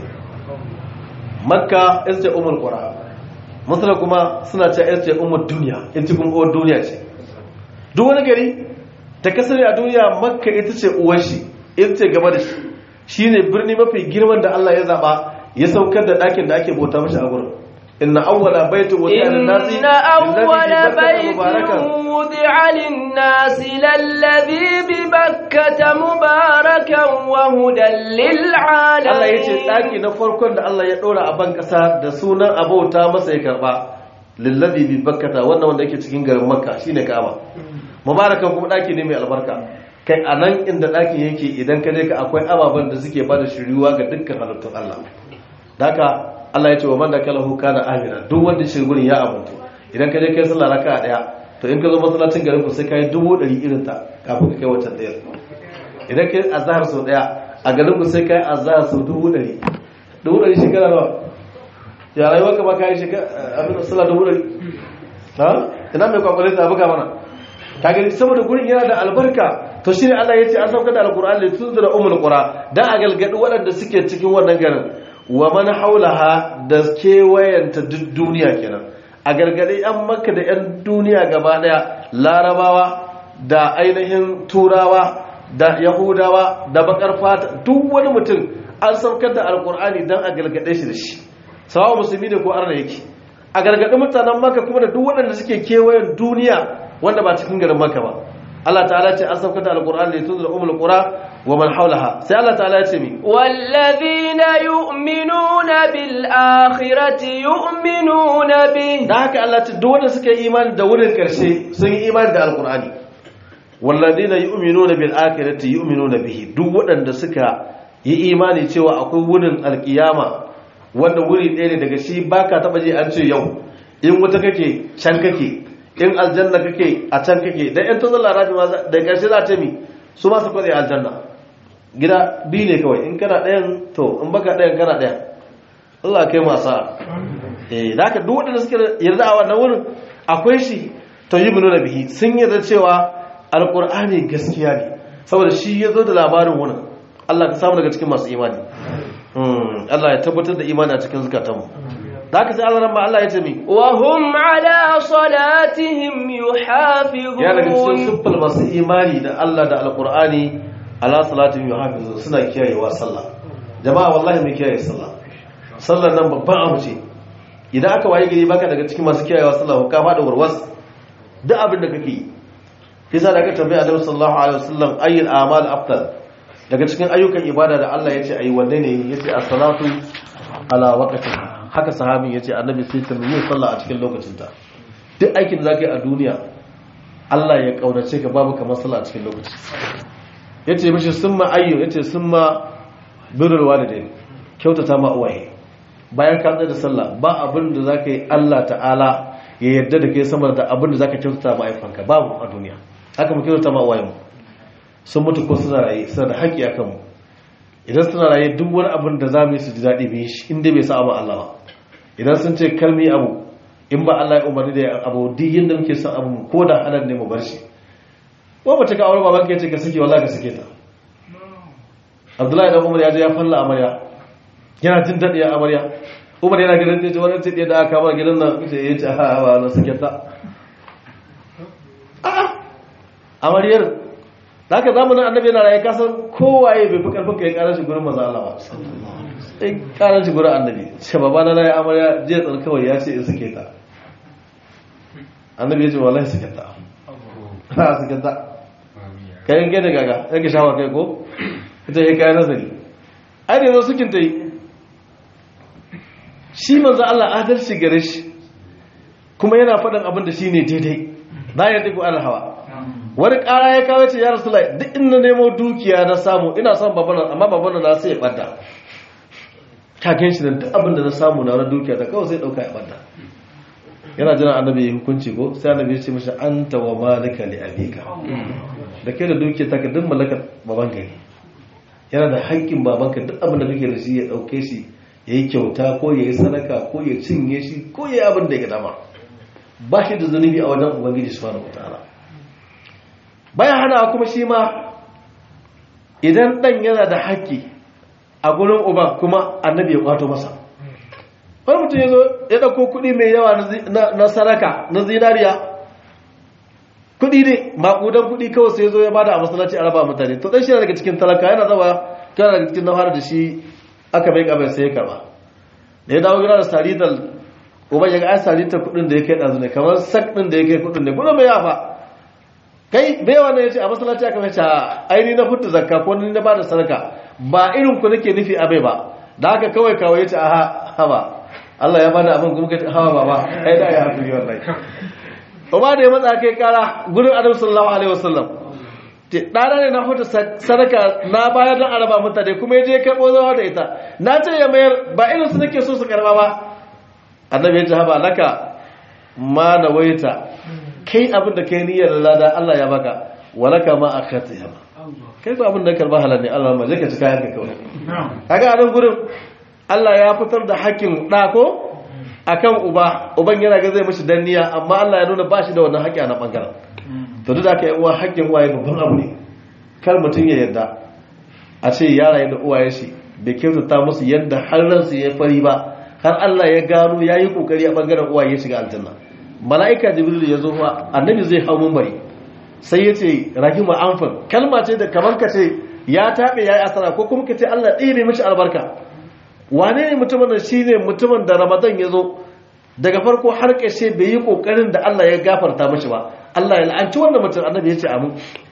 makka ita ce ummul qura masala kuma suna ce ita ce ummul duniya ita kuma uwar duniya ce duk wani gari ta kasar a duniya makka ita ce uwar shi ita ce gaba da shi shine birni mafi girman da Allah ya zaba ya saukar da ɗakin da ake bauta mashi a gurin إن أول بيت وضع للناس
إن أول بيت وضع للناس للذي ببكة مباركا وهدى للعالمين
Allah ya ce ɗaki na farkon da Allah ya ɗora a ban ƙasa da sunan abauta masa ya karɓa lillazi bi bakkata wannan wanda yake cikin garin makka shine ka'aba mubarakan kuma ɗaki ne mai albarka kai a nan inda ɗakin yake idan ka je ka akwai ababen da suke bada shiriwa ga dukkan halittun Allah daka Allah ya ce wa man da kalahu kana amina duk wanda shi gurin ya abuntu idan ka je kai sallah raka'a daya to in ka zo masallacin garin ku sai kai dubu ɗari irin ta kafin ka kai wancan ɗaya idan kai azhar sau daya a garin ku sai kai azhar sau dubu ɗari dubu ɗari shekara nawa ya rayuwa ka ba kai shekara abin sallah dubu ɗari ha ina mai kwakwale ta buga mana ka gani saboda gurin yana da albarka to shi ne Allah ya ce an sauka da alkur'an da tun da umul qura dan a galgadi waɗanda suke cikin wannan garin wa man haulaha da kewayanta duk duniya kenan a gargadi yan makka da yan duniya gaba daya larabawa da ainihin turawa da yahudawa da bakar fata duk wani mutum an saukar da alkur'ani dan a galgade shi da shi sawa musulmi ne ko arna yake a gargadi mutanen makka kuma da duk waɗanda suke kewayen duniya wanda ba cikin garin makka ba Allah ta'ala ce an saukar da alkur'ani da tun da umul qura wa man haulaha sai Allah ta'ala ya ce mi
والذين يؤمنون بالآخرة يؤمنون به
da haka Allah ce duk wanda suka yi imani da wurin karshe sun yi imani da alkur'ani walladina yu'minuna bil akhirati yu'minuna bihi duk waɗanda suka yi imani cewa akwai wurin alkiyama wanda wuri ɗaya ne daga shi baka taba je an ce yau in wuta kake can kake in aljanna kake a can kake dan yan tazalla rafi ma da karshe za ta mi su ma su kwade aljanna gida biyu ne kawai in kana ɗayan to in baka ɗayan kana ɗayan Allah kai masa eh da haka duk waɗanda suke yarda a wannan wurin akwai shi to yi da bihi sun yarda cewa alqur'ani gaskiya ne saboda shi ya zo da labarin wurin Allah ka samu daga cikin masu imani Allah ya tabbatar da imani a cikin zukatanmu da haka sai Allah ran Allah ya ce mi
وهم على صلاتهم يحافظون
ya daga cikin siffar masu imani da Allah da alqur'ani ala salatin yuhafizu suna kiyayewa sallah jama'a wallahi mai kiyaye sallah sallar nan babban abu ce idan aka waye gari baka daga cikin masu kiyayewa sallah ka fada warwas duk abin da kake yi kisa da aka tambaya Annabi sallallahu alaihi wasallam ayyul a'mal afdal daga cikin ayyukan ibada da Allah yace ayi wanne ne yace as-salatu ala waqtiha haka sahabin yace annabi sai ta yi sallah a cikin lokacinta duk aikin da zaka yi a duniya Allah ya kaunace ka babu kamar sallah a cikin lokaci yace mishi summa ayyu yace summa birrul walidain kyautata ma uwaye bayan ka tsaya da sallah ba abin da zaka yi Allah ta'ala ya yarda da kai sama da abin da zaka kyautata ma aifanka babu a duniya haka mu kyautata ma uwayen mu sun mutu ko suna raye suna da haƙƙi akan mu idan suna raye duk wani abin da za mu yi su ji daɗi mu yi shi inda bai sa ma Allah ba idan sun ce kalmi abu in ba Allah ya umarni da abu duk yadda muke son abu ko da halal ne mu bar shi ko ba ta ka aure baban ka ce ka sake wallahi ka sake ta Abdullahi dan Umar ya je ya falla amarya yana jin daɗi ya amarya Umar yana gidan ce wani ce da aka kama gidan nan ce ya ce ha ba na sake ta a'a amaryar da haka zamanin annabi yana raye kasan kowaye bai fi karfin ka ya karar shi gurin maza Allah ba sai karar shi gurin annabi ce baba na raye amarya jiya tsar kawai ya ce in suke ta annabi ya ce wallahi suke ta ha suke ta kai yanke da gaga yanke shawa kai ko ita ya kayan nazari ai da yanzu sukin ta yi shi manzo Allah adalci gare shi kuma yana faɗin abin da shi ne daidai bayan duk alhawa wani ƙara ya kawo ce ya rasu lai duk inda nemo dukiya na samu ina son babana amma babana na sai ya ɓadda kagen shi da duk abin da na samu na wani dukiya ta kawai sai ɗauka ya ɓadda yana jira annabi ya hukunci ko sai annabi ya ce mashi an tawa malika li abika da ke da dukiya ta ka duk mallakar baban gari yana da haƙƙin babanka duk abin da kake da shi ya ɗauke shi ya yi kyauta ko ya yi sadaka ko ya cinye shi ko ya yi abin da ya dama ba shi da zunubi a wajen ubangiji subhanahu wataala bayan hana kuma shi ma idan dan yana da haƙƙi a gurin uba kuma annabi ya kwato masa wani mutum ya zo ya ɗauko kuɗi mai yawa na saraka na zinariya kuɗi ne maƙudan kuɗi kawai sai zo ya bada a masallaci a raba mutane to ɗan shi daga cikin talaka yana zama kana daga cikin nahara da shi aka bai ƙabar sai ya karɓa da ya dawo gida da saritar uban ya ga ai saritar kuɗin da ya kai ɗazu ne kamar sak ɗin da ya kai kuɗin ne kuɗin mai yafa kai bai wannan ya ce a masallaci aka mace aini na fitta zakka ko ni na bada sadaka ba irin ku nake nufi abai ba da haka kawai kawai ya ce a haba Allah ya bada abin kuma kace hawa baba ai da ya hakuri wallahi Umar da ya matsa kai kara gurin Annabi sallallahu alaihi wasallam ɗana ne na huta sadaka na bayar don araba mutane kuma ya je karɓo zawa da ita na ce ya mayar ba irin su nake so su karɓa ba annabi ya ce haba laka ma na waita kai abin da kai niyyar lada Allah ya baka walaka ma akhata ya ba kai ko abin da karba halal ne Allah ma je ka ci kayan ka kawai kaga a nan gurin Allah ya fitar da hakkin ɗa ko akan uba uban yana ga zai mishi danniya amma Allah ya nuna ba shi da wannan haƙƙi a na ɓangaren to duk da aka yi uwa haƙƙin uwaye babban abu ne kar mutum ya yarda a ce yara yadda uwaye shi bai kyautata musu yadda har ransu ya fari ba har Allah ya gano ya yi kokari a ɓangaren uwaye ya shiga aljanna mala'ika jibril ya zo ma annabi zai hau mumbari sai ya ce rahima anfan kalma ce da kamar ka ce ya taɓe ya yi asara ko kuma ka ce Allah ɗebe mishi albarka wane ne mutumin da shi ne mutumin da ramadan ya zo daga farko har ƙashe bai yi ƙoƙarin da Allah ya gafarta mashi ba Allah ya la'anci wannan mutum annabi ya ce amin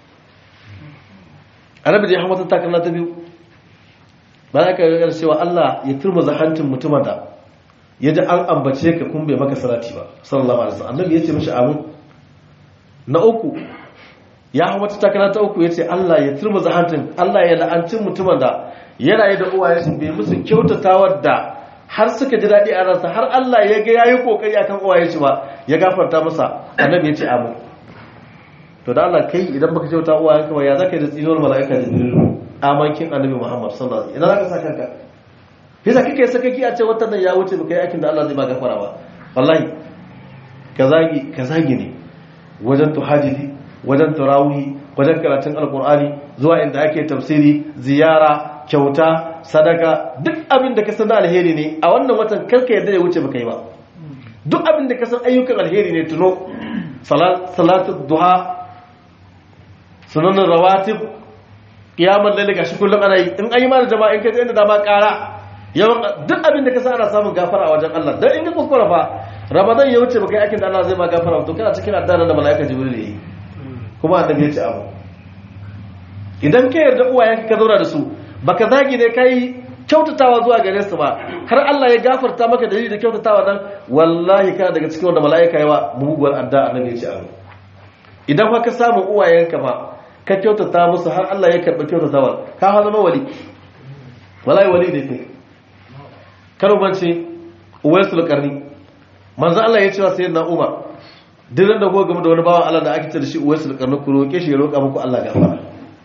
annabi da ya hamata takarna ta biyu ba za ka ga cewa Allah ya turmuza hancin mutumin da ya ji an ambace ka kun bai maka salati ba sallallahu alaihi wasallam annabi ya ce mashi amin na uku ya hamata takarna ta uku ya ce Allah ya turmuza hancin Allah ya la'anci mutumin da ya rayu da uwaye sun bai musu kyautatawar da har suka ji daɗi a ransa har Allah ya ga yayi kokari akan uwaye shi ba ya gafarta masa annabi ya ce amin to da Allah kai idan baka kyauta uwayen ka ba ya zaka yi da tsinuwar mala'ika da jibril amankin annabi Muhammad sallallahu alaihi wasallam idan zaka sa kanka yasa kake sakaki a ce watan nan ya wuce baka yi aikin da Allah zai ba gafara ba wallahi ka zagi ka zagi ne wajen tuhajidi wajen tarawih wajen karatun alqur'ani zuwa inda ake tafsiri ziyara kyauta sadaka duk abin da ka san alheri ne a wannan watan karka yadda ya wuce baka yi ba duk abin da ka san ayyukan alheri ne tuno salatu duha sunanin rawatib kiyamar lalle gashi kullum ana yi in ayi mana jama'a in ka inda dama kara yawan duk abin da ka san ana samun gafara a wajen Allah dan in ka kuskura fa ramadan ya wuce baka yi aikin da Allah zai ma gafara to kana cikin addanan da malaika jibril yi kuma annabi ya ce abu idan ka yarda uwayenka ka zauna da su baka zagi ne kai kyautatawa zuwa gare su ba har Allah ya gafarta maka dalili da kyautatawa nan wallahi kana daga cikin wanda mala'ika yawa muguwar adda annabi ya ce amin idan fa ka samu uwayenka ba ka kyautata musu har Allah ya karɓi kyautatawa ka ha zama wali wallahi wali ne kai karo bance uwaisul qarni manzo Allah ya ce wa sayyidina Umar dinan da ko game da wani bawan Allah da ake ce da shi uwaisul qarni ku roke shi ya roka muku Allah gafara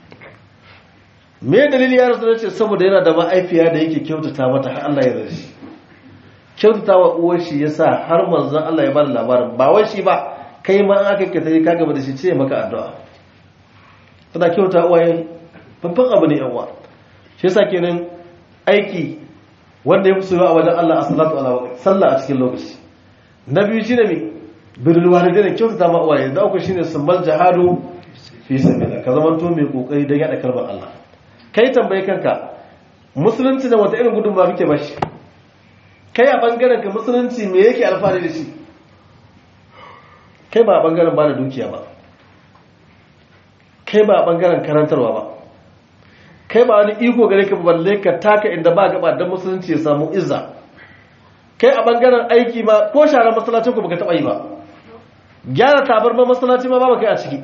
me dalili ya rasu ce saboda yana da ma'aifiya da yake kyautata mata har Allah ya rashi kyautata wa uwar shi yasa har manzon Allah ya bada labarin ba wai shi ba kai ma aka ka tafi ka gaba da shi ce maka addu'a tana kyauta uwaye babban abu ne yan uwa shi yasa kenan aiki wanda ya fi soyuwa a wajen Allah a salatu ala waqti sallah a cikin lokaci na biyu shine me birrul walidain kyautata ma uwaye da uku shine sumbal jihadu fi sabilillah ka zamanto mai kokari don yada kalmar Allah kai tambaye kanka musulunci da wata irin gudunmawa kake ba shi kai a bangaren ka musulunci me yake alfahari da shi kai ba a bangaren ba da dukiya ba kai ba a bangaren karantarwa ba kai ba wani iko gare ka balle ka taka inda ba gaba don musulunci ya samu izza kai a bangaren aiki ma ko sharar masallacin ku baka taba yi ba gyara tabarma masallaci ma ba kai a ciki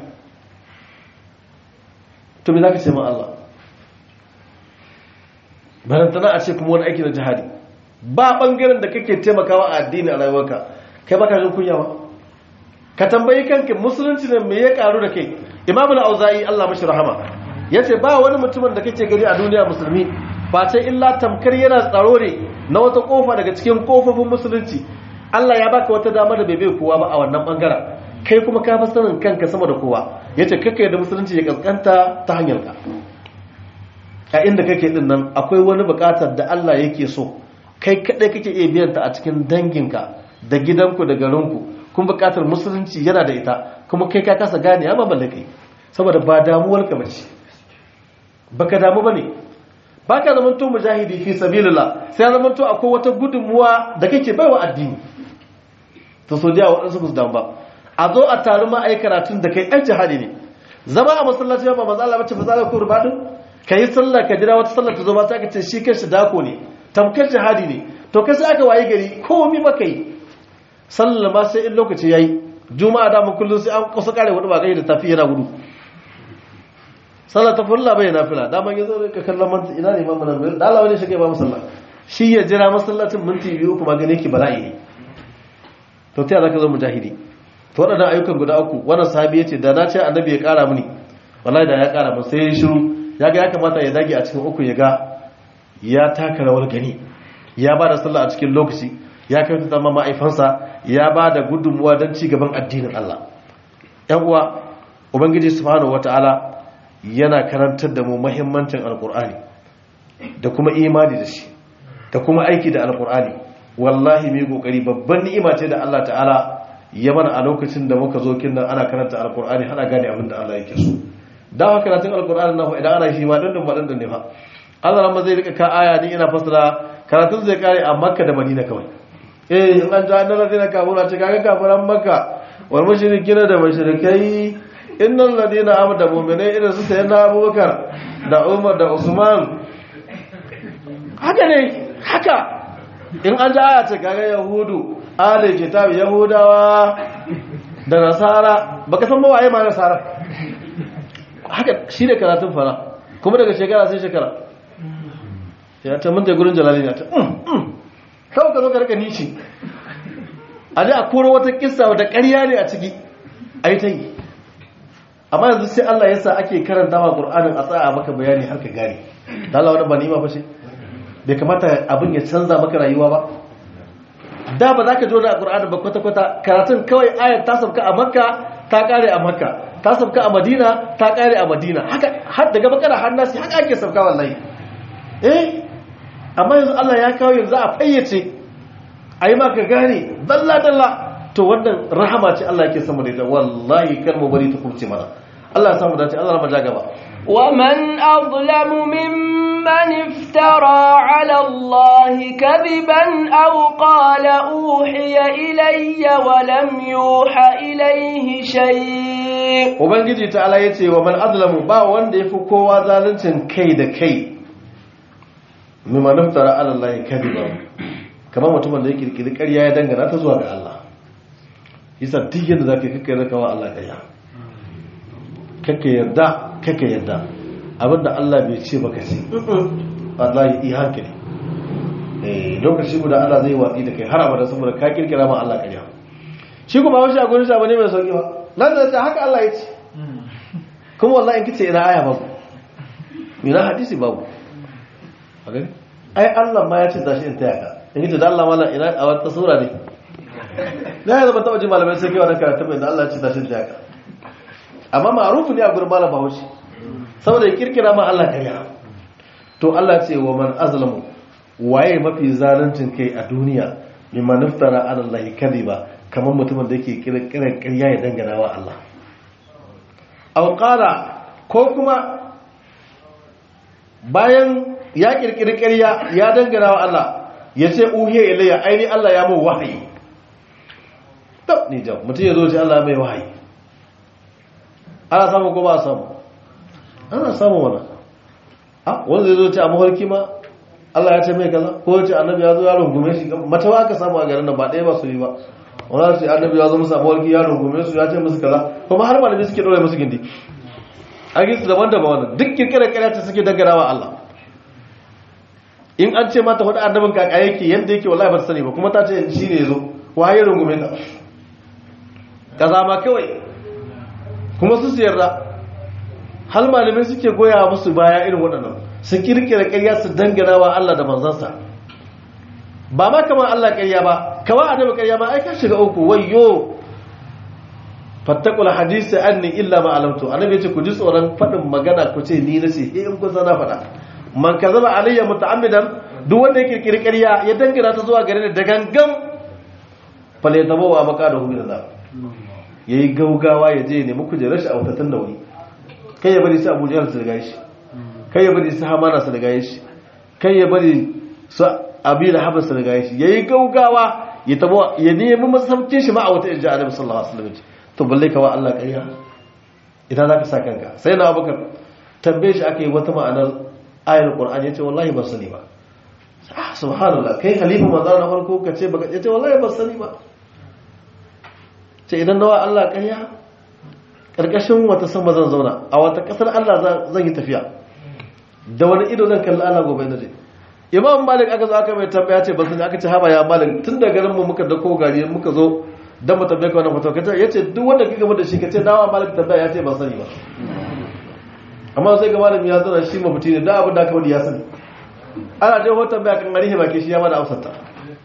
to me zaka ce ma Allah barantana a ce kuma wani aiki na jihadi ba bangaren da kake taimakawa a addini a rayuwarka kai baka jin kunya ba ka tambayi kanka musulunci ne me ya karu da kai imam al-auza'i Allah mashi rahama yace ba wani mutumin da kake gani a duniya musulmi face illa tamkar yana tsaro ne na wata kofa daga cikin kofofin musulunci Allah ya baka wata dama da bai bai kowa ba a wannan bangaren kai kuma ka fi sanin kanka sama da kowa yace kake da musulunci ya kaskanta ta hanyar ka a inda kake din nan akwai wani bukatar da Allah yake so kai kadai kake iya biyan ta a cikin danginka da gidanku da garinku kuma bukatar musulunci yana da ita kuma kai ka kasa gane ya balle kai saboda ba damuwar ka bace baka damu bane baka zaman to mujahidi fi sabilillah sai zaman to akwai wata gudunmuwa da kake baiwa addini to so da wadansu su damu ba a zo a taru ma ai karatun da kai ai jihadi ne zama a masallaci ba manzo Allah bace fa zalika ko rubadin kai sallah ka jira wata sallah ta zo ba ta ka ce shi kanshi dako ne tamkar jihadi ne to kai sai aka waye gari komai baka yi sallah ma sai in lokaci yayi juma'a da mun kullun sai an kusa kare wani ba gai da tafi yana gudu sallah ta fulla bai nafila da man yazo ka kallon man ina ne imamu nan da Allah wani shi kai ba musalla shi ya jira masallacin minti biyu kuma gane ki bala'i ne to ta zaka zo mujahidi to wadannan ayyukan guda uku wannan sahabi yace da na ce annabi ya kara mini wallahi da ya kara mun sai ya shiru ya ga ya kamata ya dage a cikin uku ya ga ya taka rawar gani ya ba da sallah a cikin lokaci ya kai ta zama ma'aifansa ya ba da gudunmuwa don ci gaban addinin Allah ‘yan uwa ubangiji subhanahu wata'ala yana karantar da mu mahimmancin alkur'ani da kuma imani da shi da kuma aiki da alkur'ani wallahi mai kokari babban ni'ima ce da Allah ta'ala ya mana a lokacin da muka zo kin nan ana karanta alkur'ani hana gane abin da Allah yake so da haka karatun alkur'ani na idan ana shi ma dandan ba dandan ne fa Allah ran zai rika ka aya ni ina fasara karatun zai kare a Makka da Madina kawai eh in an ja annal ladina kafura ce kaga kafiran Makka wal mushrikina da mushrikai innal ladina amanu da mu'minai irin su sayyidina Abubakar da Umar da Usman haka ne haka in an ja aya ce kaga Yahudu ahli kitab Yahudawa da Nasara baka san mawaye ma Nasara haka shi ne karatun fara kuma daga shekara sai shekara ya ta mun da gurin jalali na ta kawai ka zo ka rika nishi a ji a koro wata kissa wata ƙarya ne a ciki a yi ta yi amma yanzu sai Allah ya sa ake karanta wa Qur'anin a tsaya maka bayani har ka gane da Allah wani ba ni ba fashe bai kamata abin ya canza maka rayuwa ba da ba za ka jona a Qur'anin ba kwata-kwata karatun kawai ayar ta sauka a Makka ta kare a Makka ta sauka a Madina ta kare a Madina haka har daga bakara har nasi haka ake sauka wallahi eh amma yanzu Allah ya kawo yanzu a fayyace a yi maka gane dalla-dalla to wannan rahama ce Allah yake sama da ita wallahi kar mu bari ta kurce mana Allah ya samu dace Allah ya maja gaba
ومن أظلم ممن افترى على الله كذبا أو قال أوحي إلي ولم يوحى إليه شيء
ubangiji ta ala yace wa man azlamu ba wanda yafi kowa zaluncin kai da kai mimma naftara ala Allah kadiba kamar mutumin da ya kirkiri ƙarya ya dangana ta zuwa ga Allah yasa duk yadda zaka kake zaka wa Allah ƙarya kake yarda kake yarda abinda Allah bai ce baka ce wallahi i hankali eh lokaci guda Allah zai watsi da kai har abada saboda ka kirkira ma Allah ƙarya shi kuma wasu a gurin sa bane mai sauki ba nan da ta haka Allah ya ce kuma wallahi in kice ina aya babu ina hadisi babu a gani ai Allah ma ya ce tashi in taya ka in kice da Allah mala ina a wata sura ne na ya zama ta waje malamai sai kewa na karatu mai da Allah ya ce tashi in taya ka amma ma'arufu ne a gurin malam bahaushe saboda ya kirkira ma Allah karya to Allah ce wa man azlamu waye mafi zaluncin kai a duniya mimma naftara ala Allah kadiba kamar mutumin da yake kirkirar ƙarya ya dangana wa Allah aw qala ko kuma bayan ya kirkiri ƙarya ya dangana wa Allah ya ce uhiya ilayya aini Allah ya mu wahayi to ni jam mutum ya zo ce Allah mai wahayi ana samu ko ba a samu ana samu wannan a wanda zai zo ce a mafarki ma Allah ya ce mai kaza ko ce annabi ya zo ya rungume shi mata ba ka samu a garin nan ba ɗaya ba su yi ba wani ce annabi ya zo musu a mafarki ya rungume su ya ce musu kaza kuma har malami suke ɗora musu gindi a gisu daban-daban wannan duk kirkirar ƙarya ta suke dangana wa Allah in an ce mata hudu annabin kaka yake yadda yake wallahi ba ta sani ba kuma ta ce shi ne ya zo waye rungume ka kaza ma kawai kuma su yarda hal malamai suke goya musu baya irin waɗannan su kirkira ƙarya su dangana wa Allah da manzansa ba ma kamar Allah ƙarya ba kawai annabi ƙarya ba ai ka shiga uku wayyo fattakul hadisi anni illa ma alamtu annabi yace ku ji tsoron faɗin magana ku ce ni nace eh in kun sana faɗa man kazaba alayya muta'ammidan duk wanda ya kirkiri ƙarya ya dangana ta zuwa gare ni da gangan fale tabawa maka da hu da ya yi gaugawa ya je nemi kujerar shi a watattun da wuri kai ya bari su abu jihar su daga shi kai ya bari su hamana su daga shi kai ya bari su abi da haɓar su daga shi ya yi gaugawa ya tabo ya nemi masaukin shi ma a wata irja annabi sallallahu alaihi wasallam to balle ka wa Allah ƙarya idan za ka sa kanka sai na abubakar tambaye shi aka yi wata ma'anar ayar qur'an ya ce wallahi ban sani ba ah subhanallah kai khalifa manzo na farko ka ce baka ce wallahi ban sani ba ce idan nawa Allah ƙarya karkashin wata sama zan zauna a wata kasar Allah zan yi tafiya da wani ido zan kalli Allah gobe na je imam malik aka zo aka mai tambaya ce basu aka ce haba ya malik tun da garin mu muka dako gari muka zo dan mu tambaye ka wannan fatawa kace yace duk wanda kika mu da shi kace dawa malik tambaya ya ce ba sani ba amma sai ga malami ya zauna shi mafuti ne da abin da aka wadi ya sani ana dai wata tambaya kan gari ba ke shi ya bada amsar ta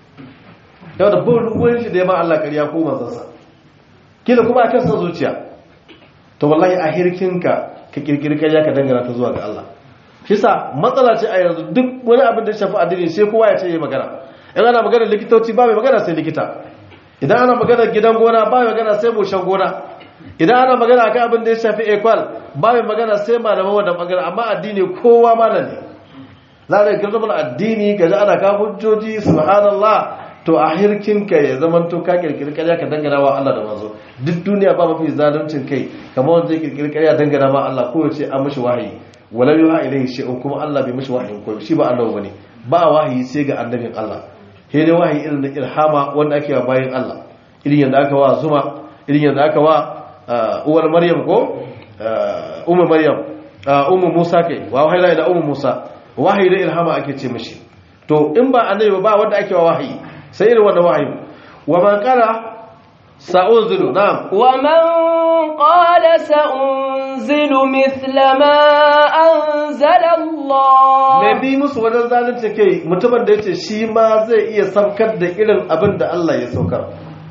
yau da bin ruwan shi da ya ma Allah ƙarya ko manzansa kila kuma akan san zuciya to wallahi a hirkinka ka kirkiri ƙarya ka dangana ta zuwa ga Allah kisa matsala ce a yanzu duk wani abin da shafi addini sai kowa ya ce yi magana in ana magana likitoci ba mai magana sai likita idan ana magana gidan gona ba mai magana sai mushen gona idan ana magana akan abin da ya shafi ekwal ba mai magana sai malaman wannan bangaren amma addini kowa malam ne za a kirkir mana addini ga ana ka hujjoji subhanallah to a hirkinka ya zaman to ka kirkiri karya ka dangana wa Allah da manzo duk duniya ba mafi zaluncin kai kamar wanda zai kirkiri karya dangana ma Allah ko ya ce an mishi wahayi wala yuha ilayhi shay'un kuma Allah bai mishi wahayin ko shi ba annabi bane ba wahayi sai ga annabin Allah sai dai wahayi irin da ilhama wanda ake wa bayin Allah irin yanda aka wa zuma irin yanda aka wa uwar maryam ko ummu maryam ummu musa kai wa wahayi da ummu musa wahayi da ilhama ake ce mishi to in ba annabi ba wanda ake wa wahayi sai irin wannan wahayi wa man qala sa'unzilu na'am
wa man qala sa'unzilu mithla ma anzala Allah
mai bi musu wajen zalunci kai mutumin da yace shi ma zai iya saukar da irin abin da Allah ya saukar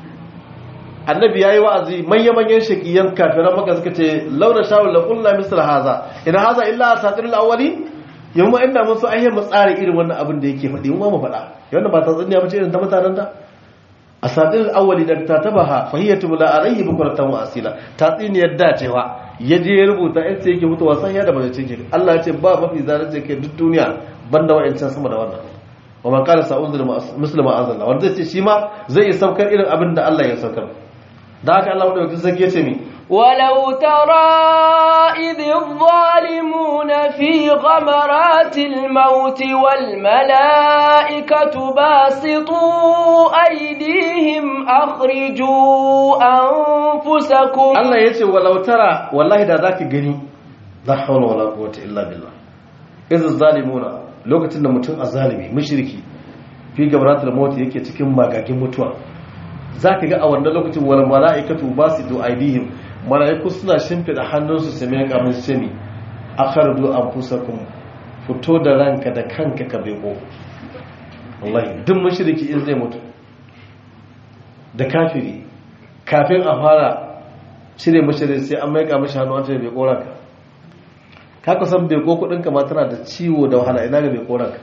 annabi yayi wa'azi manyan manyan shakiyan kafiran maka suka ce launa shawul la kullu misla haza in haza illa asatirul awwalin yamma inda mun so ayyan mu tsara irin wannan abin da yake faɗi mu mu faɗa wannan ba ta tsanniya bace irin ta mutanen da asatirul awwali da ta tabaha fahiyatu la alayhi bukratan wa asila ta tsiniyar da cewa ya je ya rubuta in sai yake mutuwa san ya da bazai cin Allah ya ce ba mafi zalunci kai duk duniya banda wa'ancan sama da wannan wa man qala sa'unzil muslima anzalna wanda zai ce shi ma zai yi saukar irin abin da Allah ya saukar da haka Allah wadda sarki ya ce mi
ولو ترى إذ الظالمون في غمرات الموت والملائكة باسطوا أيديهم أخرجوا أنفسكم
Allah ya ce walau tara wallahi da zaka gani la hawla wala quwwata illa billah iz zalimuna lokacin da mutum azalimi mushriki fi gabratul maut yake cikin magagin mutuwa zaka ga a wannan lokacin wal malaikatu basitu aidihim malaiku suna shimfida hannunsu su mai kamun sami akhardu anfusakum fito da ranka da kanka ka beko wallahi duk mushriki in zai mutu da kafiri kafin a fara cire mashi sai an maika mashi hannu an ce bai koranka ka kusan bai ko kudinka ma tana da ciwo da wahala ina ga bai koranka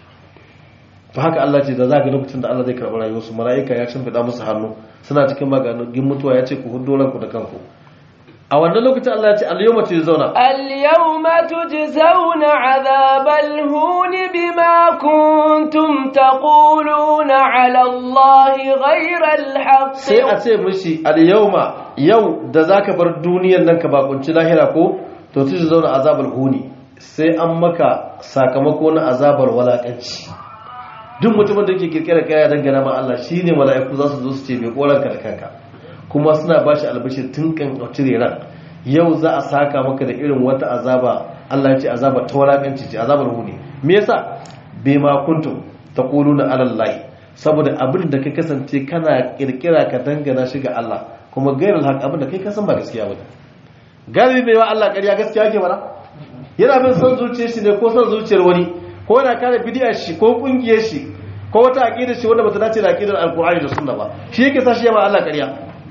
to haka Allah ce da za ga lokacin da Allah zai karɓi rayuwarsu mala'ika ya shimfiɗa musu hannu suna cikin magagin mutuwa ya ce ku hudu ranku da kanku a wannan lokacin Allah ya ce al-yawma tujzauna
اليوم تجزون عذاب الهون بما كنتم تقولون على الله غير الحق
sai a ce mishi al-yawma yau da zaka bar duniyar nan ka bakunci lahira ko to tujzauna azabul huni sai an maka sakamako na azabar walakanci duk mutumin da yake kirkira kaya dangana ma Allah shine mala'iku za su zo su ce mai koranka da kanka kuma suna bashi albashir tun kan cire ran yau za a saka maka da irin wata azaba Allah ya ce azaba ta walakanci ce azabar huni me yasa bai ma kuntum taquluna ala Allah saboda abin da kai kasance kana kirkira ka dangana shi ga Allah kuma gairar haka abin da kai kasan ba gaskiya ba galibi bai wa Allah ƙarya gaskiya yake bara yana bin son zuciyar shi ne ko son zuciyar wani ko yana kare bidiyar shi ko kungiyar shi ko wata aqidar shi wanda bata dace da aqidar alqur'ani da sunna ba shi yake sa shi ya ma Allah ƙarya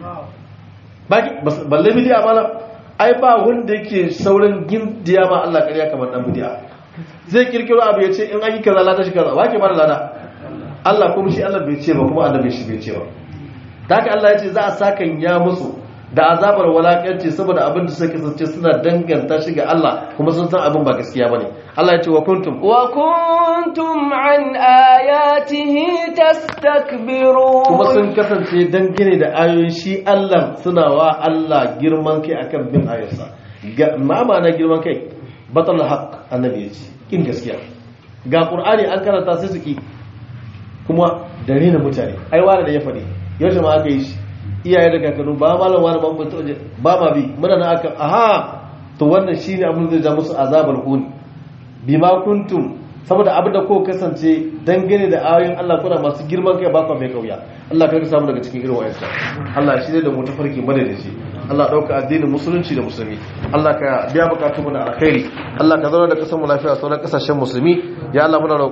baki balle bidiya mana ai ba wanda yake saurin gindiya ma Allah ƙarya kamar dan bidiya zai kirkiro abu ya ce in an yi kaza lada shi kaza wake bada lada Allah kuma shi Allah bai ce ba kuma annabi shi bai ce ba da haka Allah ya ce za a sakan ya musu da azabar walakanci saboda abin da suka kasance suna danganta shi ga Allah kuma sun san abin ba gaskiya bane Allah ya ce wa kuntum
wa kuntum an ayatihi tastakbirun
kuma sun kasance dangane da ayoyin shi Allah suna wa Allah girman kai akan bin ayarsa ma ma'ana girman kai batal haq annabi ya ce kin gaskiya ga qur'ani an karanta sai su ki kuma da rena mutane ai wani da ya faɗi yaushe ma aka yi shi iyaye da kakannu ba malam wani ban mutu ba ma bi muna na aka aha to wannan shine abin da zai ja musu azabar huni bima kuntum saboda abin da ko kasance dangane da ayoyin Allah kuna masu girman kai ba mai kauya Allah ka samu daga cikin irin wayansa Allah shi ne da mu tafarki mana da shi Allah dauka addinin musulunci da musulmi Allah ka biya bukatun mu da alkhairi Allah ka zauna da kasar mu lafiya sauran kasashen musulmi ya Allah muna